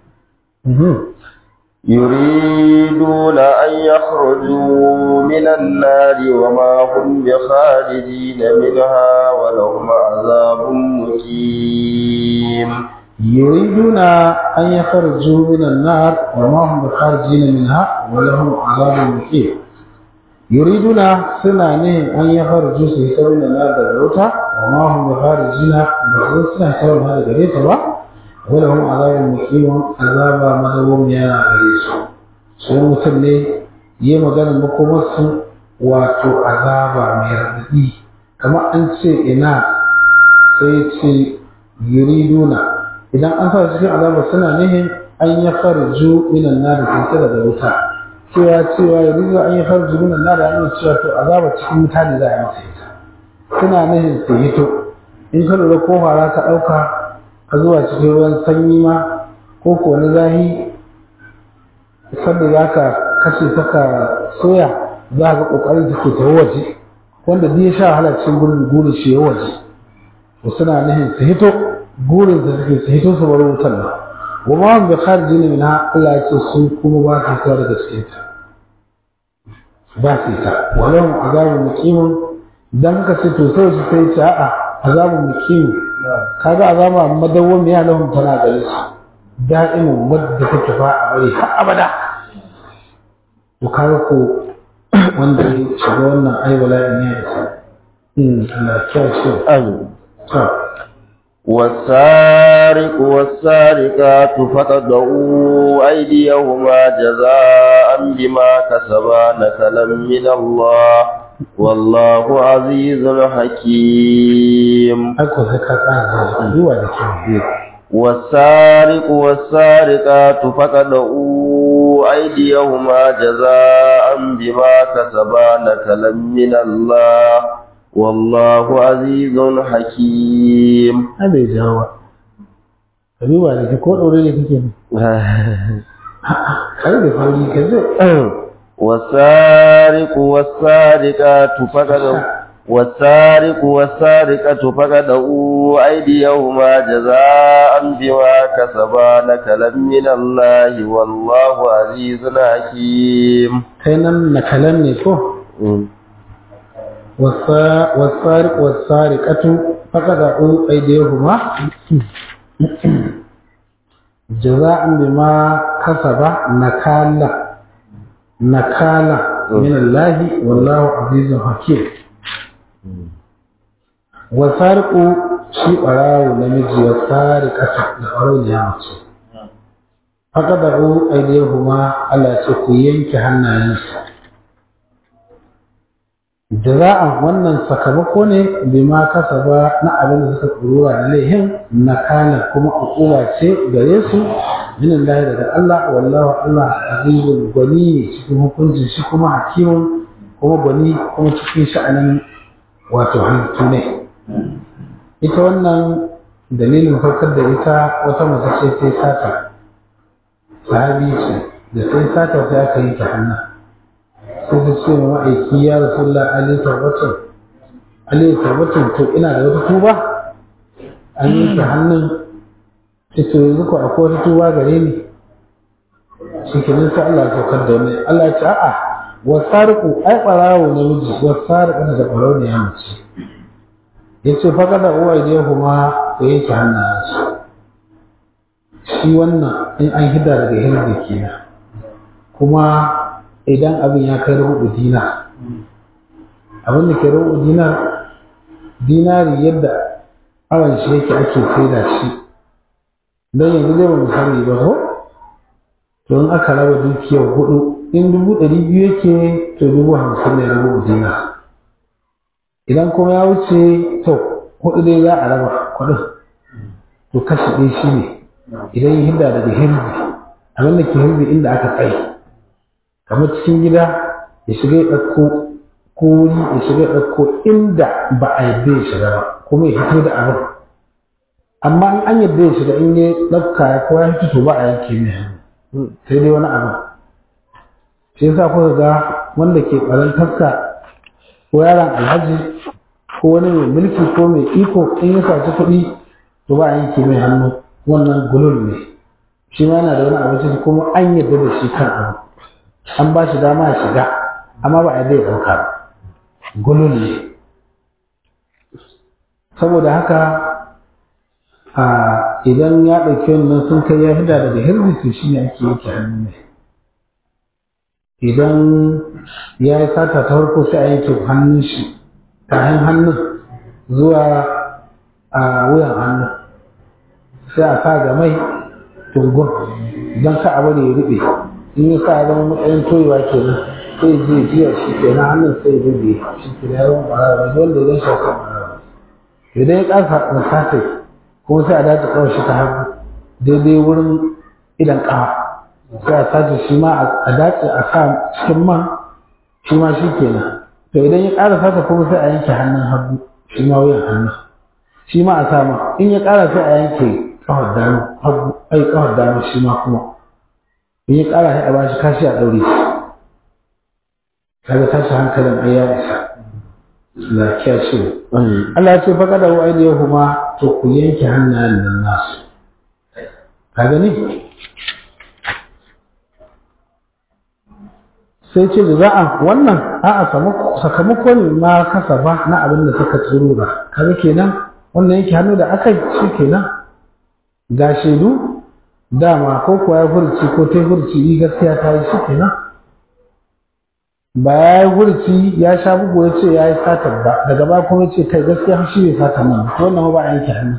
يريدون أن يخرجوا من النار وما هم بخارجين منها ولهم عذاب مقيم يريدون أن يخرجوا من النار وما هم بخارجين منها ولهم عذاب مقيم يريدون سنة أن يخرجوا سيسا من النار دلوتا وما هم بخارجين بخارجين سنة هذا دلوتا ولهم عذاب مقيم عذاب مدوم يا غريس sai mutum ne yi magana makomarsu wato azaba mai raɗaɗi kamar an ce ina sai ce yuriduna idan an sa cikin azaba suna nihin an ya farju minan na da kinsa daga wuta cewa cewa ya rizo an yi farji min Allah da an cewa to azaba cikin mutane za a yi masa ita suna nahin su hito in ka lura ko fara ka ɗauka ka zuwa cikin ruwan sanyi ma ko ko na zahi sanda za ka kashe ta ka soya za ka ƙoƙarin take ta waje wanda duk ya sha wahala cikin gurin gurin shi ya waje to suna nahin su hito gurin su suke su hito su bar wutar nan wa ma hum bi kharijin minha Allah ya ce su kuma ba su fita daga cikin ta ba su ta walahum azabun muqimun dan ka ce to sai su sai ce a'a azabun muqim kaga azaba madawwami ya lahum tana gare su da'imin wadda take fa a bari har abada to kaga ko wanda ya shiga wannan ai bala'in ya isa Allah ya shi amin to والسارق والسارقات فقطعوا أيديهما جزاء بما كسبا نكلا من الله والله عزيز حكيم Ako sai ka tsara zuwa da kyau. والسارق والسارقات فقطعوا أيديهما جزاء بما كسبا نكلا من الله والله عزيز حكيم Ai bai jawo ba. Ka duba da ki ko ɗaure ne kake ne. Kai da sauri ka je. والسارق والسارقة فقدوا والسارق والسارقة فقدوا أيديهما جزاء بما كسبا نكلا من الله والله عزيز حكيم Kai nan nakalan ne ko? والسارق والسارقة فقطعوا أيديهما جزاء بما كسب نكالا نكالا من الله والله عزيز حكيم والسارق شيء أراو نمجي والسارقة لأراو نعمتي فقطعوا أيديهما على سكوين كهنا ينسى jaza'an wannan sakamako ne bima kasaba na abin da suka tsurura da laihin na kana kuma hukuma ce gare su min Allah daga Allah wallahu Allah azizul gwani cikin hukuncin shi kuma hakimun kuma gwani kuma cikin sha'anin wato halittu ne ita wannan dalilin farkar da ita wata mace ce sai sata sahabi ce da sai sata sai aka yi ta hannun sai ta ce ma ma'aiki ya rasulullah ali tabbatun ali tabbatun to ina da wata tuba an yi ta hannun ta ce yanzu ko akwai wata tuba gare ni shi ke sai Allah ya saukar da wani Allah ya ce a'a wasariku ai ɓarawo namiji wasariku da ɓarawo ne ya mace ya ce faga da uwa idan kuma ku yanke hannayensu shi wannan in an hida daga hirzi kenan kuma idan abin ya kai rubu dinar abin da ke rubu dinar dinari yadda awon shi yake ake saida shi don yanzu zai ba misali ba ko to in aka raba dukiyar hudu in dubu ɗari biyu yake to dubu hamsin ne rubu dinar idan kuma ya wuce to hudu dai za a raba kuɗin to kashi ɗaya shi ne idan ya hinda daga hirzi abin da ke hirzi inda aka tsaye kamar cikin gida ya shiga ya ɗauko ko wuri ya shiga ya ɗauko inda ba a yadda ya shiga ba kuma ya fito da abin amma in an yadda ya shiga in ya ɗauka ya kowa ya fito ba a yanke mai hannu sai dai wani abin shi yasa kuka ga wanda ke ɓaran taska ko yaron alhaji ko wani mai mulki ko mai iko in ya saci kuɗi to ba a yanke mai hannu wannan gulul ne shi ma yana da wani abinci kuma an yadda da shi kan abu an ba shi dama ya shiga amma ba a zai ɗauka ba gulun ne saboda haka a idan ya ɗauki wannan sun kai ya hida daga hirzi to shi ne ake yake hannu ne idan ya yi sata ta farko sai a yanke hannun shi kayan hannun zuwa a wuyan hannun sai a sa ga mai tungun don ka a bari ya ruɓe in ya sa zama matsayin toyewa kenan sai je jiya shi kenan hannun sai ya ruɓe shi ke da yawan ɓarawa wanda ya shi kan ɓarawa idan ya ƙasa da sasai kuma sai a dace kawai shi ta hagu daidai wurin idan ƙawa sai a sace shi ma a dace a sa cikin man shi ma shi kenan to idan ya ƙara sata kuma sai a yanke hannun hagu shi ma wuyan hannu shi ma a sa ma in ya ƙara sai a yanke ƙafar dama hagu ai ƙafar dama shi ma kuma in ya ƙara sai a ba shi kashi a ɗaure shi kaga tashi hankalin ai ya isa lafiya ce Allah ya ce faƙa da wa'ai da kuma to ku yanke hannayen nan nasu ka gani sai ce da za'a wannan a'a sakamako ne ma kasa ba na abin da suka tsirura kaga kenan wannan yake hannu da aka shi kenan ga shaidu dama ko kuwa ya furci ko ta furci yi gaskiya ta yi shi kenan ba ya yi furci ya sha bugu ya ce ya yi satar ba daga ba kuma ya ce kai gaskiya shi ne satar nan wannan ba a yanke hannu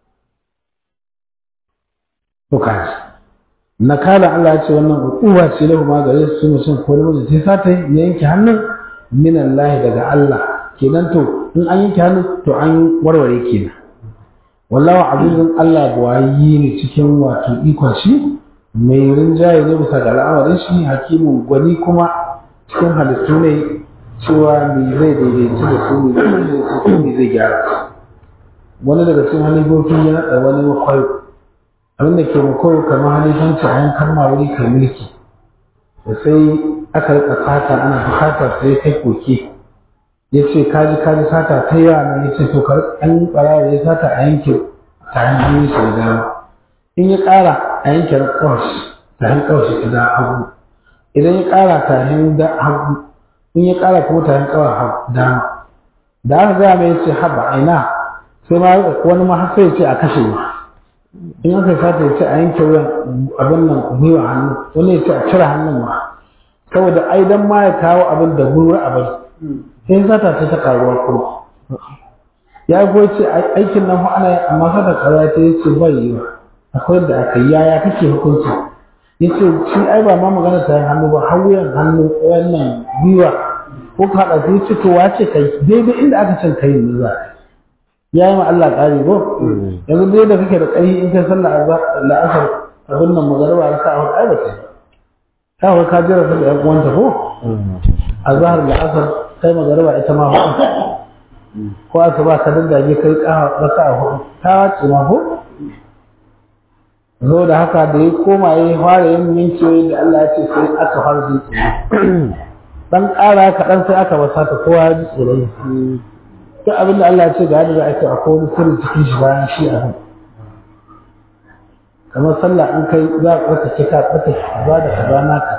to kaji nakala Allah ya ce wannan uwa ce lahu ma gare su mutum ko namiji sai sata ya yanke hannun min Allah daga Allah kenan to in an yanke hannun to an warware kenan wallahu azizun Allah buwayi ne cikin wato ikon shi mai rinjaye ne bisa ga al'amarin shi hakimin gwani kuma cikin halittu ne cewa me zai daidaitu da su ne zai daidaitu su ne zai gyara wani daga cikin halifofi ya naɗa wani makwayo abinda ke makwayo kamar halifanci a yankan mawuri kai mulki da sai aka rika sata ana bukata sai kai koke ya ce kaji kaji sata ta yawa nan ya ce to kar an ɓarawa ya sata a yanke tayin hannun shi da dama in ya ƙara a yanke kawashi tayin kawashi ta da hagu idan ya ƙara tayin da hagu in ya ƙara kuma tayin kawar dama da aka gaya mai ce haba aina sai ma wani ma har sai ya ce a kashe ni in aka sata ya ce a yanke wuyan abin nan gwiwa hannu wani ya ce a cire hannun ma saboda ai dan ma ya kawo abin da gwiwa abin sai sata ce ta karuwa kuma ya yi ce aikin nan ana yi amma sata karuwa ta yi ce bai yi ba akwai da aka yi yaya kake hukunci ya ce shi ai ba ma magana ta hannu ba har wuyan hannu wannan gwiwa ko ka haɗa sai ce to wace kai daidai inda aka can kai ne za ya yi ma Allah ƙari ko yanzu dai da kake da ƙari in kai sallah la'asar abin nan magarba raka a hudu ai ba ta yi ta hau ka jira da ƴan uwanta ko a zahar la'asar kai magarba ita ma hudu ko aka ba ka daddage kai raka a hudu ta wace ma ko zo da haka da ya koma ya fara yin mincewa da Allah ya ce sai aka fara jin tsoro dan ƙara kaɗan sai aka basa ta kowa ya ji tsoron duk abin da Allah ya ce ga yadda za a ce akwai wani sirri cikin shi bayan shi a kamar sallah in kai za a tsarkake ka tsarkake kaza da kaza naka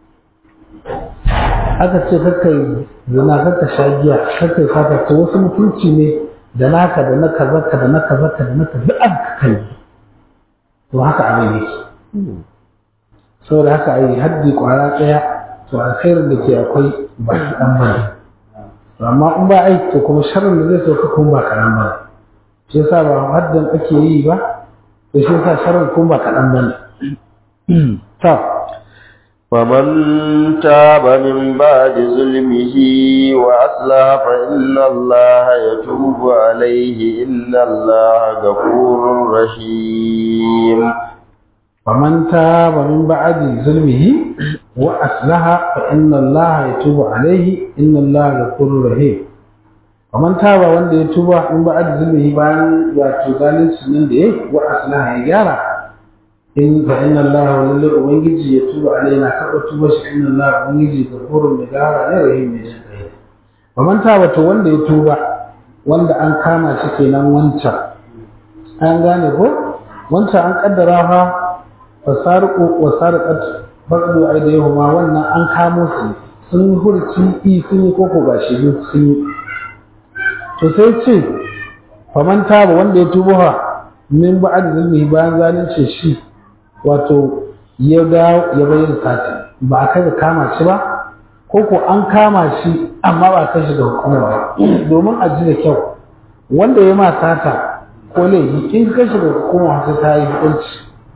aka ce kakkai zina kakka sha giya kakkai fata to wasu mutunci ne da naka da na kazarka da na kazarka da na kaza duk aka kai to haka abin yake saboda haka a yi haddi kwara ɗaya to alkhairin da ke akwai ba shi ɗan bane amma in ba aiki to kuma sharrin da zai sauka kuma ba kaɗan bane shi yasa ba haddin ake yi ba to shi yasa sharrin kuma ba kaɗan bane to ومن تاب من بعد ظلمه وأصلح فإن الله يتوب عليه إن الله غفور رحيم ومن تاب من بعد ظلمه وأصلح فإن الله يتوب عليه إن الله غفور رحيم ومن تاب وند يتوب من بعد ظلمه بان وتزالين سنن ده وأصلح يجارا in fa inna Allah lillahi ubangiji ya tuba alaina karɓa tuba shi inna Allah ubangiji gafurun mai gara ne rahim mai jin kai wa man taba to wanda ya tuba wanda an kama shi kenan wancan an gane ko wancan an kaddara fa fasariqu wa sariqat baqdu aydihuma wannan an kamo su sun yi hurci i sun yi koko gashi duk sun yi to sai ce fa man taba wanda ya tuba fa min ba'ad zulmi bayan zalunce shi wato ya ga ya bayyana sati ba a kai ga kama shi ba ko ko an kama shi amma ba kai shi ga hukuma ba domin a ji da kyau wanda ya ma sata ko laifi in ka shi ga hukuma sai ta yi hukunci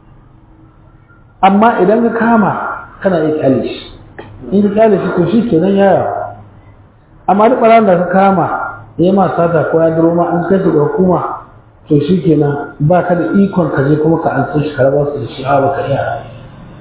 amma idan ka kama kana iya kyale shi in ka kyale shi to shi kenan yaya amma duk ɓaran da ka kama ya ma sata ko ya duro ma an kai shi ga hukuma to shi kenan ba ka da ikon ka je kuma ka an shi ka raba su da shi a baka iya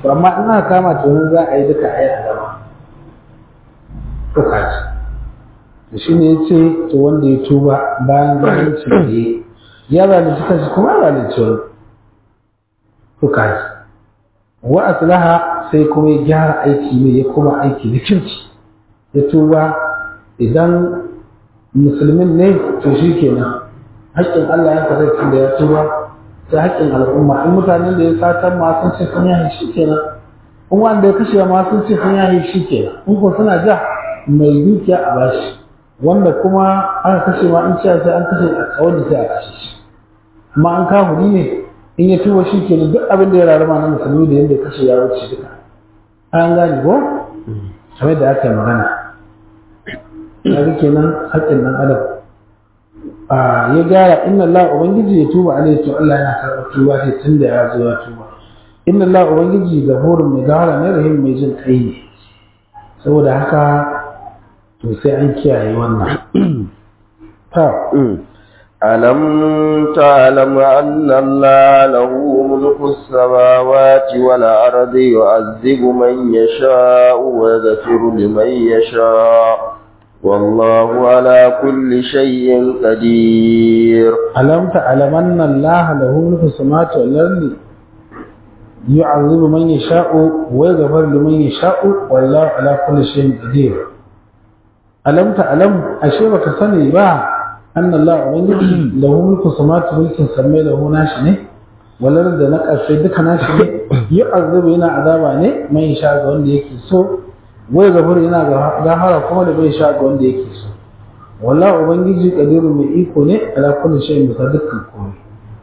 to amma in aka kama to yanzu za a yi duka a yi a gaba to kaji da shi ne ya ce to wanda ya tuba bayan zalunci da ya ya zalunci kanshi kuma ya zalunci wani to kaji wa aslaha sai kuma ya gyara aiki ne ya kuma aiki da kirki ya tuba idan musulmin ne to shi kenan haƙƙin Allah ya kasance da ya tuba sai haƙƙin al'umma in mutanen da ya satan ma sun ce sun yahi shi kenan in wanda ya kashe ma sun ce sun yahi shi kenan in ko suna ja mai dukiya a bashi wanda kuma aka kashe ma in cewa sai an kashe a kawai da sai a kashe shi amma an kafuri ne in ya tuba shi kenan duk abin da ya rarrama na musulmi da yadda ya kashe ya wuce duka an gane ko kamar da aka yi magana ya kenan haƙƙin ɗan adam ya gyara inna Allah ubangiji ya tuba alaihi to Allah yana karɓar tuba sai tun da ya zo ya tuba inna Allah ubangiji gafurun mai gawara ne rahim mai jin kai ne saboda haka to sai an kiyaye wannan ta ألم تعلم أن الله له ملك السماوات والأرض يعذب من يشاء ويغفر لمن يشاء والله على كل شيء قدير ألم تعلم أن الله له ملك السماوات والأرض يعذب من يشاء ويغفر لمن يشاء والله على كل شيء قدير ألم تعلم أشيبك سني با أن الله ubangiji lahu mulku samawati mulkin sammai lahu nashi ne walar da na ƙarshe duka nashi ne yi azabu yana azaba ne mai sha ga wanda yake so wai gafur yana gafara kuma da bai sha ga wanda yake so wallahi ubangiji kadiru mai iko ne ala kulli shay'in bisa dukkan komai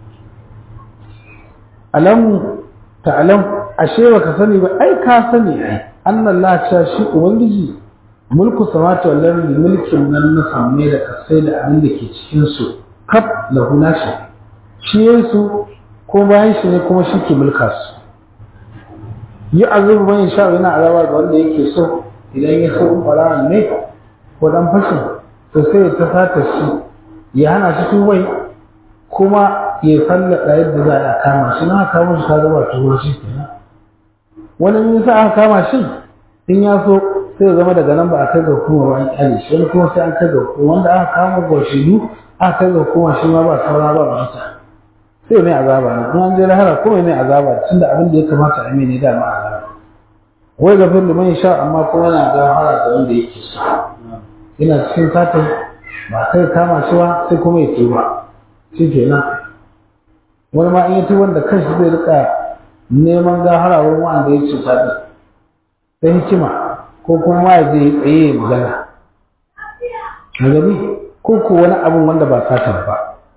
alam ta'lam ashe baka sani ba ai ka sani ai annallahu ta shi ubangiji mulku samawati wal ardi mulkin nan na samme da kasai da abin da ke cikin su kaf lahu nashi shi yesu ko bayan shi ne kuma shi ke mulka su yi azubu ban sha yana azaba ga wanda yake so idan ya so farawan ne ko dan fashin to sai ta sata shi ya hana shi tubai kuma ya sallada yadda za a kama shi na kama shi ka zama tuwo shi kenan wani in sa aka kama shi in ya so sai ya zama daga nan ba a kai ga hukuma ba an kyale shi wani kuma sai an kai ga hukuma wanda aka kama gwashidu aka kai ga hukuma shi ma ba saura ba mata sai mai azaba ne in an je lahara kuma mai azaba tunda abin da ya kamata a mai ne da ma azaba wai ga fin liman sha amma kuma yana ga hara da wanda yake so yana cikin satin ba kai kama shi ba sai kuma ya tuba shi kenan wani ma in ya tuba da kanshi zai rika neman gahara wurin wanda ya cuta din sai hikima ko kuma ma ya je tsaye ya magana a gani ko ko wani abin wanda ba satan ba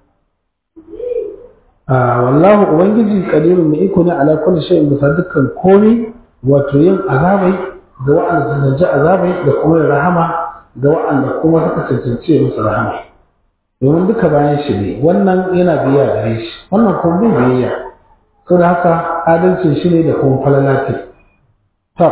a wallahu ubangiji kadirun mai iko ne ala kulli shay'in bisa dukkan komai wato yin azabai ga wa'anda su zanci azabai da kuma yin rahama ga wa'anda kuma suka cancanci musu rahama domin duka bayan shi ne wannan yana biya gare shi wannan kuma bai biyayya saboda haka adalcin shi ne da kuma falalati to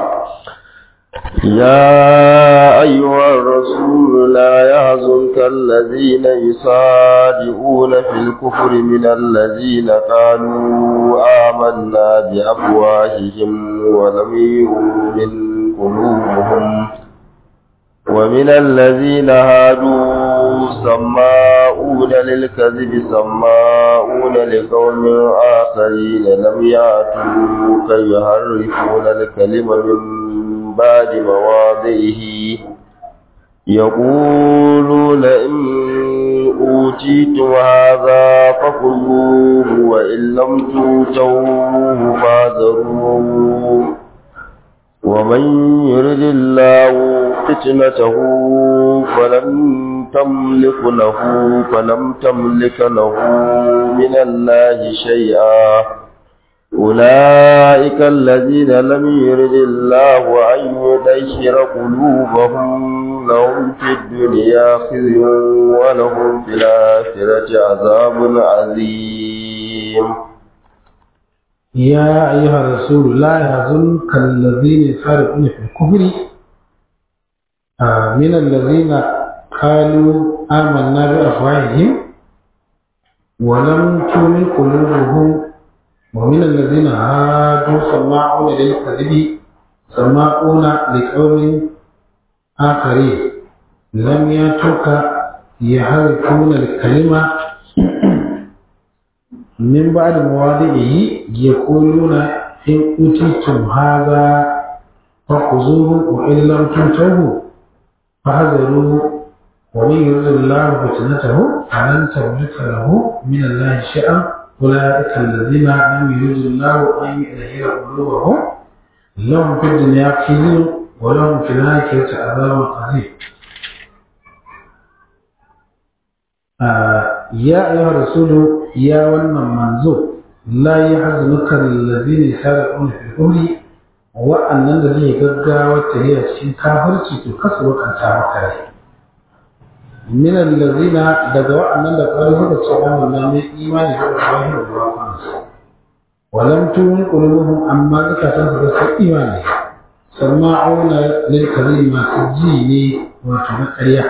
يا أيها الرسول لا يحزنك الذين يصادقون في الكفر من الذين قالوا آمنا بأفواههم ولم يؤمن قلوبهم ومن الذين هادوا سماؤون للكذب سماؤون لقوم آخرين لم يأتوك يحرفون الكلم من بعد مواضعه يقولون إن أوتيتم هذا فخذوه وإن لم توتوه فاذروه ومن يرد الله فتنته فلن تملك له فلم تملك له من الله شيئا أولئك الذين لم يرد الله أن يدشر قلوبهم لهم في الدنيا خزي ولهم في الآخرة عذاب عظيم يا أيها الرسول لا يحزنك الذين يسارعون في الكفر آه من الذين قالوا آمنا بأفواههم ولم تؤمن قلوبهم ومن الذين هادوا سماعون للكذب سماعون لقوم آخرين لم يترك يحرفون الكلمة من بعد مواضعه يقولون إن أوتيتم هذا فخذوه وإن لم تؤتوه فحذروا ومن يرد الله فتنته فلن تملك له من الله شيئا أولئك الذين لم يرد الله أن يظهر قلوبهم لهم في الدنيا خزي ولهم في الآخرة عذاب عظيم آه يا أيها الرسول يا ون منزو لا يحزنك الذين يسارعون في الكفر وأن الذي يقدر وتهي في كافر تكسر وكانت مكره من الذين دعوا أن الذين تشعرون من إيمان بالله والرحمن ولم تؤمن قلوبهم أما ذكرت بس إيمانه سماعون للكريم سجيني وتنقريا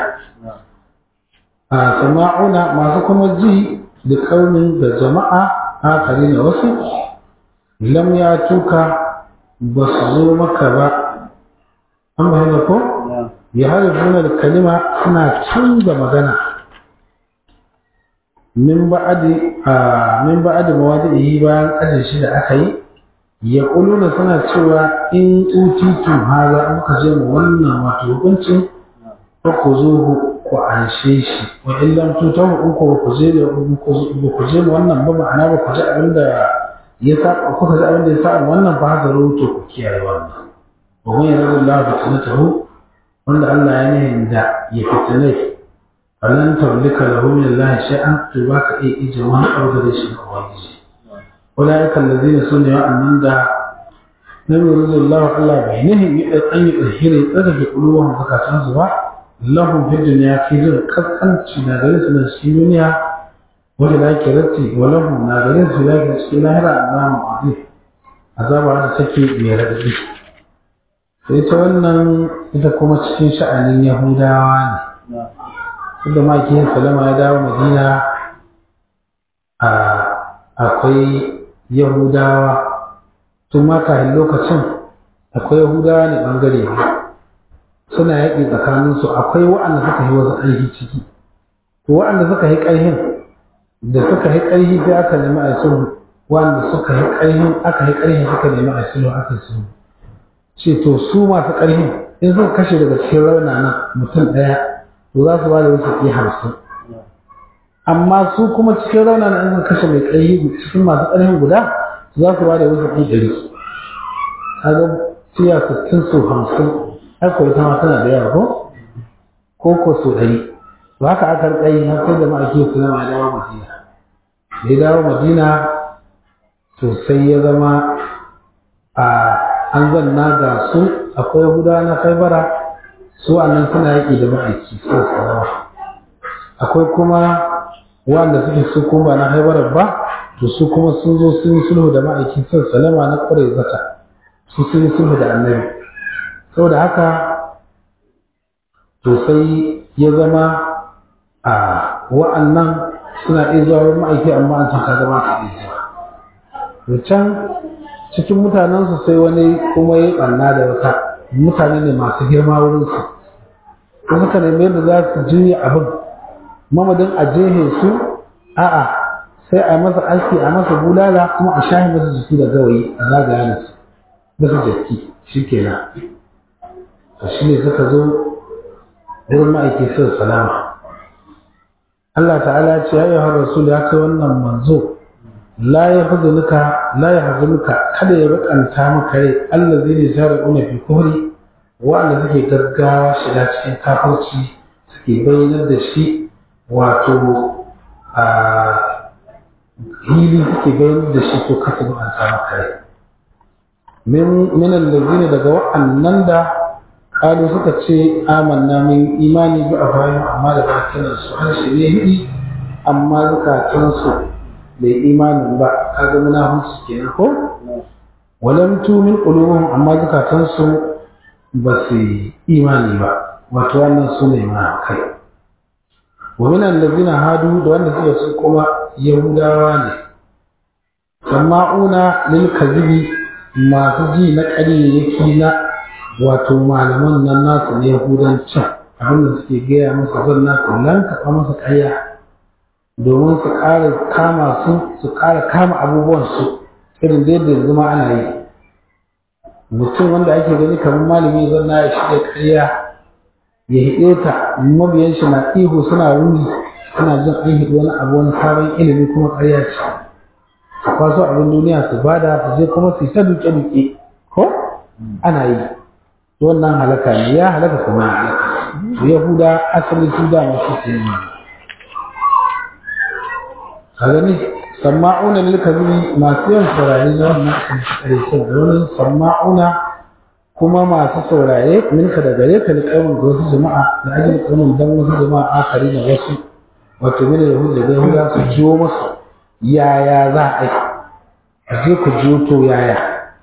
سماعون ما سكم الجي لقوم بجماعة آخرين وسط لم يأتوك بصزومك با أما هنا كو يحرفون الكلمة سنة تنزى مغنى min ba'adi a min ba'adi mawadi'i bayan aje shi da aka yi ya kuluna suna cewa in utitum haza in ka je mu wannan wato hukuncin fa ku zo ku anshe shi wa in lam tutahu in ku ku je da ku je mu wannan ba ma'ana ba ku ji abin da ya sa ku ji abin da ya sa wannan ba hazaru to ku kiyaye wannan wa man yaradullahu fitnatahu wanda Allah ya nihin da ya fitinai falan taulika lahu min Allah shay'an to baka iya ije wani abu da shi ga ubangiji ulaika allazina sunna wa'annan da lam yuridullahu Allah bai nihi an yi tsahiri tsaka ke kuluwan zakatan su ba lahum fi dunya fi zin kaskanci na gare su na shi duniya wanda da ke ratti wa lahum na gare su da ke cikin lahira azamu azim azaba da take mai radadi sai ta wannan ita kuma cikin sha'anin yahudawa ne inda makiyin salama ya dawo madina akwai yahudawa tun makahin lokacin akwai yahudawa ne bangare ne suna yaƙi tsakaninsu akwai wa'anda suka yi wasu ƙarfi ciki to wa'anda suka yi ƙarfin da suka yi ƙarfi sai aka nemi a sulhu wa'anda suka yi ƙarfin aka yi ƙarfin suka nemi a sulhu aka yi sulhu ce to su masu ƙarfin in suka kashe daga cikin raunana mutum ɗaya to za su ba da wasu ke hamsin amma su kuma cikin rauna na in kashe mai ƙarfi cikin masu ƙarfin guda za su ba da wasu ke ɗari kaga tiya sittin su hamsin haka ita ma tana da yawa ko ko ko su ɗari to haka aka rika har sai da ma'aiki su zama ya dawo madina da ya dawo madina to sai ya zama a an zanna ga su akwai yahudawa na kaibara su annan suna yaƙi da ma'aiki su salama akwai kuma wanda suke su kuma ba na haibarar ba to su kuma sun zo sun yi sulhu da ma'aiki sun salama na ƙwarai zata su sun yi sulhu da annabi saboda haka to sai ya zama a wa'annan suna iya zuwa wurin ma'aiki amma an taka zama su iya zuwa to can cikin mutanensu sai wani kuma ya ɓanna da wata mutane ne masu girma wurinsu ko suka nemi yadda za su juya abin mamadin a jehe su a'a sai a masa aski a masa bulala kuma a shahi masa jiki da gawayi a zagaya da su masa jaki shi kenan to shi ne suka zo wurin ma'aiki sai salama Allah ta'ala ce ya yi har rasul ya kai wannan manzo la ya hazunuka la ya hazunuka kada ya bakanta maka rai Allah zai ne zara una fi kufri wa'anda suke gaggawa shiga cikin kafirci suke bayyanar da shi wato a hili suke bayyanar da shi to kasa bakanta maka rai min allazina daga wa'annan da kalu suka ce amanna min imani bi afahim amma da bakinan su harshe ne hidi amma zukatansu bai imanin ba kaga munafunci kenan ko walam tumin qulubuhum amma zukatansu ba su imani ba wato wannan su ne kai wa min allazina hadu da wanda suka su kuma yahudawa ne sama'una lil kazibi masu ji na ƙaryayyaki na wato malaman nan nasu ne yahudancin abinda suke gaya masa zan na kallon kaɓa masa ƙarya domin su ƙara kama su su ƙara kama abubuwan su irin da yadda zama ana yi mutum wanda ake gani kamar malami zan na ya shirya ƙarya ya hiɗe ta mabiyan shi na ihu suna wuni suna jin an hiɗi wani abu wani sabon ilimi kuma ƙarya ce su kwaso abin duniya su bada su je kuma su yi ta duke-duke ko ana yi wannan halaka ne ya halaka kuma ya halaka su yahuda asali su dama su su yi a gani sama'una lil kabiri masu yawan saurare na wannan ƙarshen wani sama'una kuma masu saurare minka da gare ka liƙamin ga wasu jama'a da ajin ƙamin don wasu jama'a akari da wasu wato mini da hujja da yahuda su jiwo masu yaya za a yi a je ku jiwo to yaya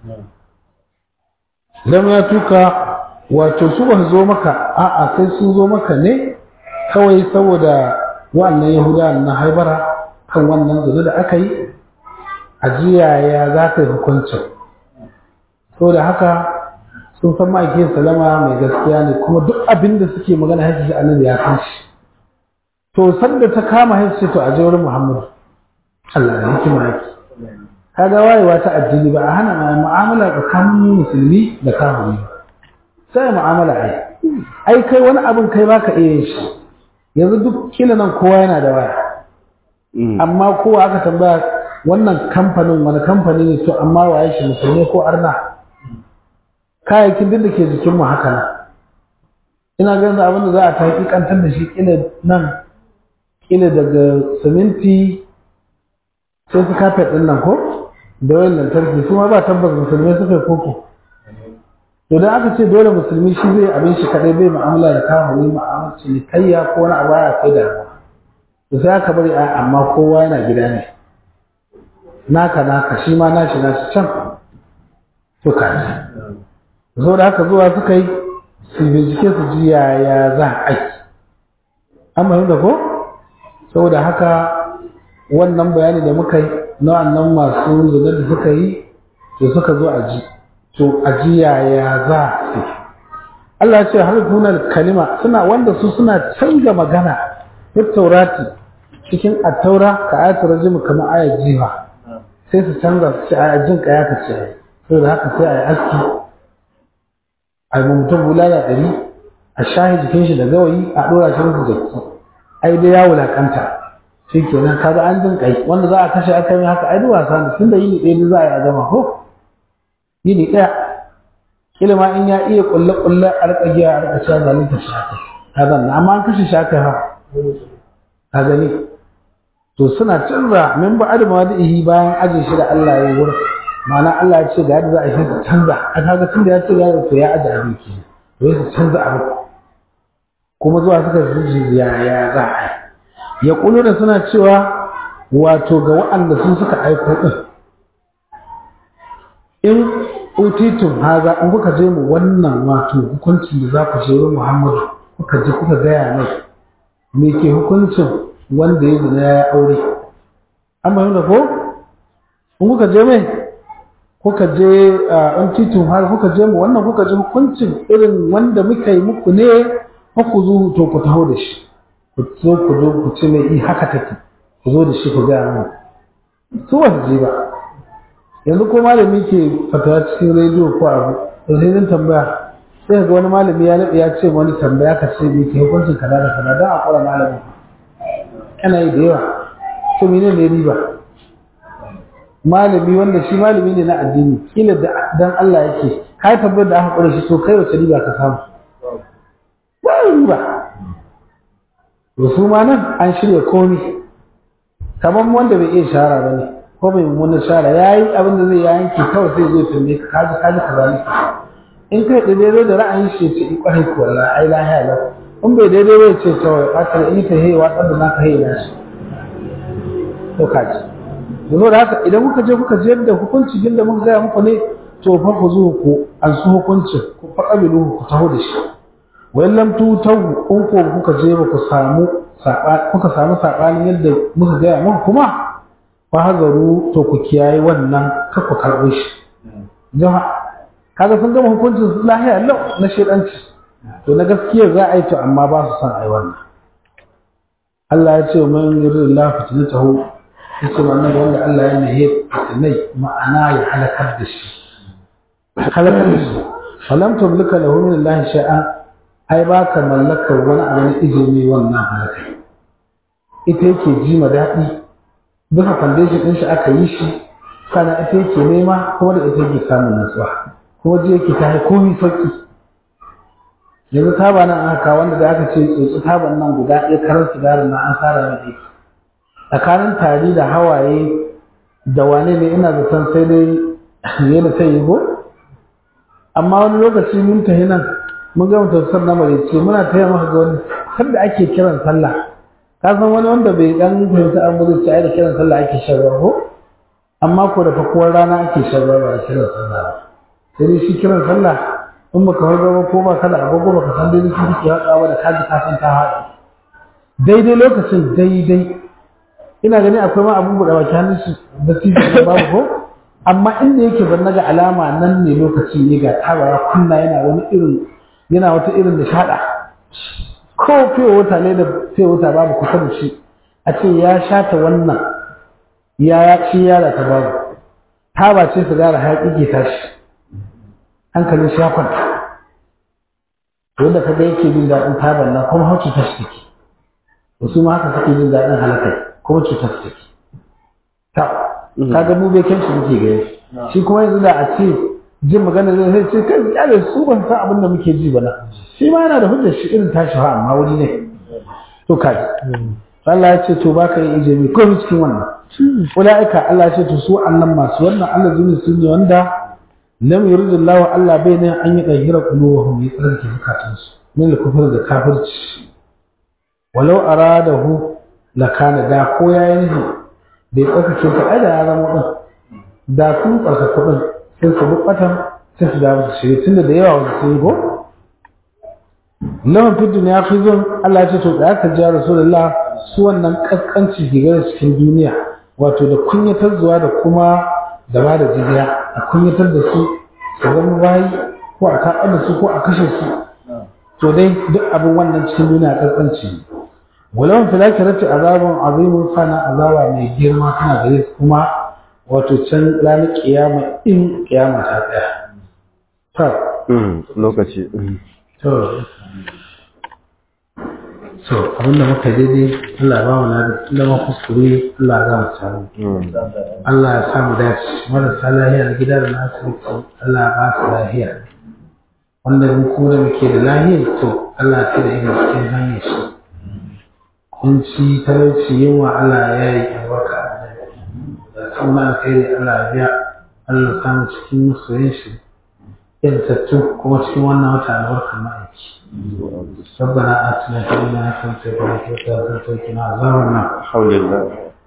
lam ya tuka wato su ba zo maka a'a sai sun zo maka ne kawai saboda wannan yahuda na haibara kan wannan zuru da aka yi a yaya za ka yi hukuncin saboda haka sun san ma'aikin salama mai gaskiya ne kuma duk abin da suke magana haifu shi annabi ya san shi to sanda ta kama haifu to a wurin muhammadu Allah da hikima yake kaga wayewa ta addini ba a hana mu'amala tsakanin musulmi da kafiri ba sai mu'amala ai ai kai wani abin kai baka iya yin shi yanzu duk kila nan kowa yana da waya amma kowa aka tambaya wannan kamfanin wani kamfani ne to amma waye shi musulmi ko arna kayayyakin duk da ke jikinmu haka nan ina ganin abin da za a taƙi kantar da shi kila nan kila daga siminti sai su kafet ɗin nan ko da wayan lantarki su ma ba tabbas musulmai suka yi koko to dan aka ce dole musulmi shi zai abin shi kadai bai mu'amala da kawo ne mu'amala cinikayya ko wani abu ya kai da to sai aka bari a amma kowa yana gida ne naka naka shi ma nashi nashi can to kaji zo da haka zuwa suka yi su bincike su ji yaya za a yi an fahimta ko saboda haka wannan bayani da muka yi na wannan masu zina da suka yi to suka zo a ji to a ji yaya za su Allah ce har tunar kalima suna wanda su suna canza magana ta taurati cikin attaura ka ayatul rajim kamar ayat jiha sai su canza su ce a jin kaya ka ce saboda haka sai a yi aski a yi mutum bulala ɗari a shahi jikin shi da gawayi a ɗora shi musu jaki ai dai ya wulakanta shi kenan kaga an jin kai wanda za a kashe aka yi haka ai duk wasa ne tunda yini ɗaya za a yi a gama ko yini ɗaya kila ma in ya iya kulle kulle a rika giya a rika cewa zalunta shi haka ka zanna amma an kashe shi haka ha ka gani to suna canza min ba adama da ihi bayan aje shi da Allah ya yi wurin ma'ana Allah ya ce ga yadda za a yi su canza a kaga tun da ya ce ya to ya aje abin ke to su canza abin kuma zuwa suka zuci ya ya za a yi ya kulu da suna cewa wato ga waɗanda sun suka aiko din in utitun haza in kuka je mu wannan wato hukuncin da za ku je wa Muhammadu kuka je kuka gaya mai me ke hukuncin wanda ya zina ya aure an bayyana ko in kuka je mai kuka je in titun har kuka je mu wannan kuka je hukuncin irin wanda muka yi muku ne ku zo to ku taho da shi ku zo ku zo ku ce mai i haka take ku zo da shi ku gaya mu su ba su je ba yanzu ko malami ke fatawa cikin rediyo ko abu to sai zan tambaya sai ga wani malami ya naɗe ya ce wani tambaya ka ce me ke hukuncin kaza da kaza don a kura malami ana yi da yawa to mene ne riba malami wanda shi malami ne na addini kila dan Allah yake kai tabbar da aka kura shi to kai wace riba ka samu ba riba to su ma nan an shirya komi kamar wanda bai iya shara ba ne ko bai mummunan shara ya yi abin da zai yanki kawai sai zai tambaye ka kaji kaji ka zalika in kai da daidai da ra'ayin shi ce in kwarai ko wallahi ai lahiya lau in bai daidai bai ce to fatar in ta hewa watsar da naka hewa na shi to kaji yanzu da haka idan kuka je kuka je da hukunci din da muka gaya muku ne to fa ku zo ku an su hukuncin ku fa kabilu ku taho da shi wayan lam tu tawu in ko kuka je ba ku samu kuka samu sabanin yadda muka gaya muku kuma fa hazaru to ku kiyaye wannan ka ku karɓo shi jama'a kaga sun gama hukuncin su lahiya lau na shedanci to na gaskiya za a yi to amma ba su san a yi wannan Allah ya ce man yuridillahu fitnatahu yace wannan wanda Allah ya nahe fitnai ma'ana ya halakar da shi halakar da shi falam tumlika lahu min Allah shay'an ai ba ka mallakar wani abu na izini wannan halaka ita yake ji ma daɗi bisa foundation ɗin shi aka yi shi sannan ita yake nema kuma da ita yake samun natsuwa kuma ji yake ta yi komi sauƙi yanzu taba nan aka wanda da aka ce tsotsi taban nan guda ɗaya karar sigarin nan an sara mai aiki tsakanin tari da hawaye da wane ne ina zaton sai dai yana ta yi ko amma wani lokaci mun tafi nan mun gama tafsir na marece muna taya maka ga wani har da ake kiran sallah ka san wani wanda bai dan fahimta an gudu ce ai da kiran sallah ake shan ruwa ko amma ko da fakuwar rana ake shan ruwa ba da kiran sallah ba sai dai shi kiran sallah in baka harga ba ko ba ka da agogo baka san daidai sun ke haɗawa da kaji ka san ta haɗu daidai lokacin daidai ina gani akwai ma abun buɗe baki hannun shi da titi babu ko amma inda yake ban naga alama nan ne lokacin ne ga tabara kunna yana wani irin yana wata irin da shaɗa ko fiye wata ne da fiye wata babu kusa da shi a ce ya shata wannan ya ya ci yara ta babu taba ce su gara hayaƙi ke tashi hankalin shi ya kwanta wanda kaga yake jin daɗin taban nan kuma har cutar shi take wasu ma haka suke jin daɗin halakai kuma cutar su take ta kaga mu bai kyan shi muke gani shi kuma yanzu da a ce jin magana zai sai ce kai ya da su ban san abin da muke ji ba na shi ma yana da hujjar shi irin tashi ha amma wuri ne to kai Allah ya ce to baka yi ijimi ko cikin wannan ulaika Allah ya ce to su annan masu wannan Allah zuni sun ne wanda lam yuridillahu Allah bai ne an yi dahira qulubuhum ya tsarki zukatansu min al-kufr da kafirci walau aradahu lakana da ko yayin ne bai tsarkake ta ai da ya zama din da sun tsarkake din sai su bukatan sai su dawo su shirye tunda da yawa wasu sun yi ko lawan fi duniya fi zon Allah ya ce to da aka ji rasulullah su wannan kaskanci ke gare cikin duniya wato da kunyatar zuwa da kuma da ba da jizya a kunyatar da su su zama bayi ko a kaɓar da su ko a kashe su to dai duk abin wannan cikin duniya kaskanci ne walawan filakirati azabun azimun sana azaba mai girma tana gare su kuma wato can ranar kiyama in kiyama ta tsaya to lokaci to so abinda muka daidai Allah ba mu na da ma kuskure Allah za mu samu Allah ya samu dace marasa lahiya na gida da na asibiti Allah ba su lahiya wanda mu kuma da muke da lahiyar to Allah ta da ina cikin hanyar shi kunci talauci yunwa Allah ya yi albarka da kuma alkhairi Allah ya biya Allah samu cikin masoyin shi yantattu kuma cikin wannan wata albarkar ma'aiki ربنا آتنا في الدنيا حسنة وفي الآخرة حسنة وقنا عذاب النار الحمد لله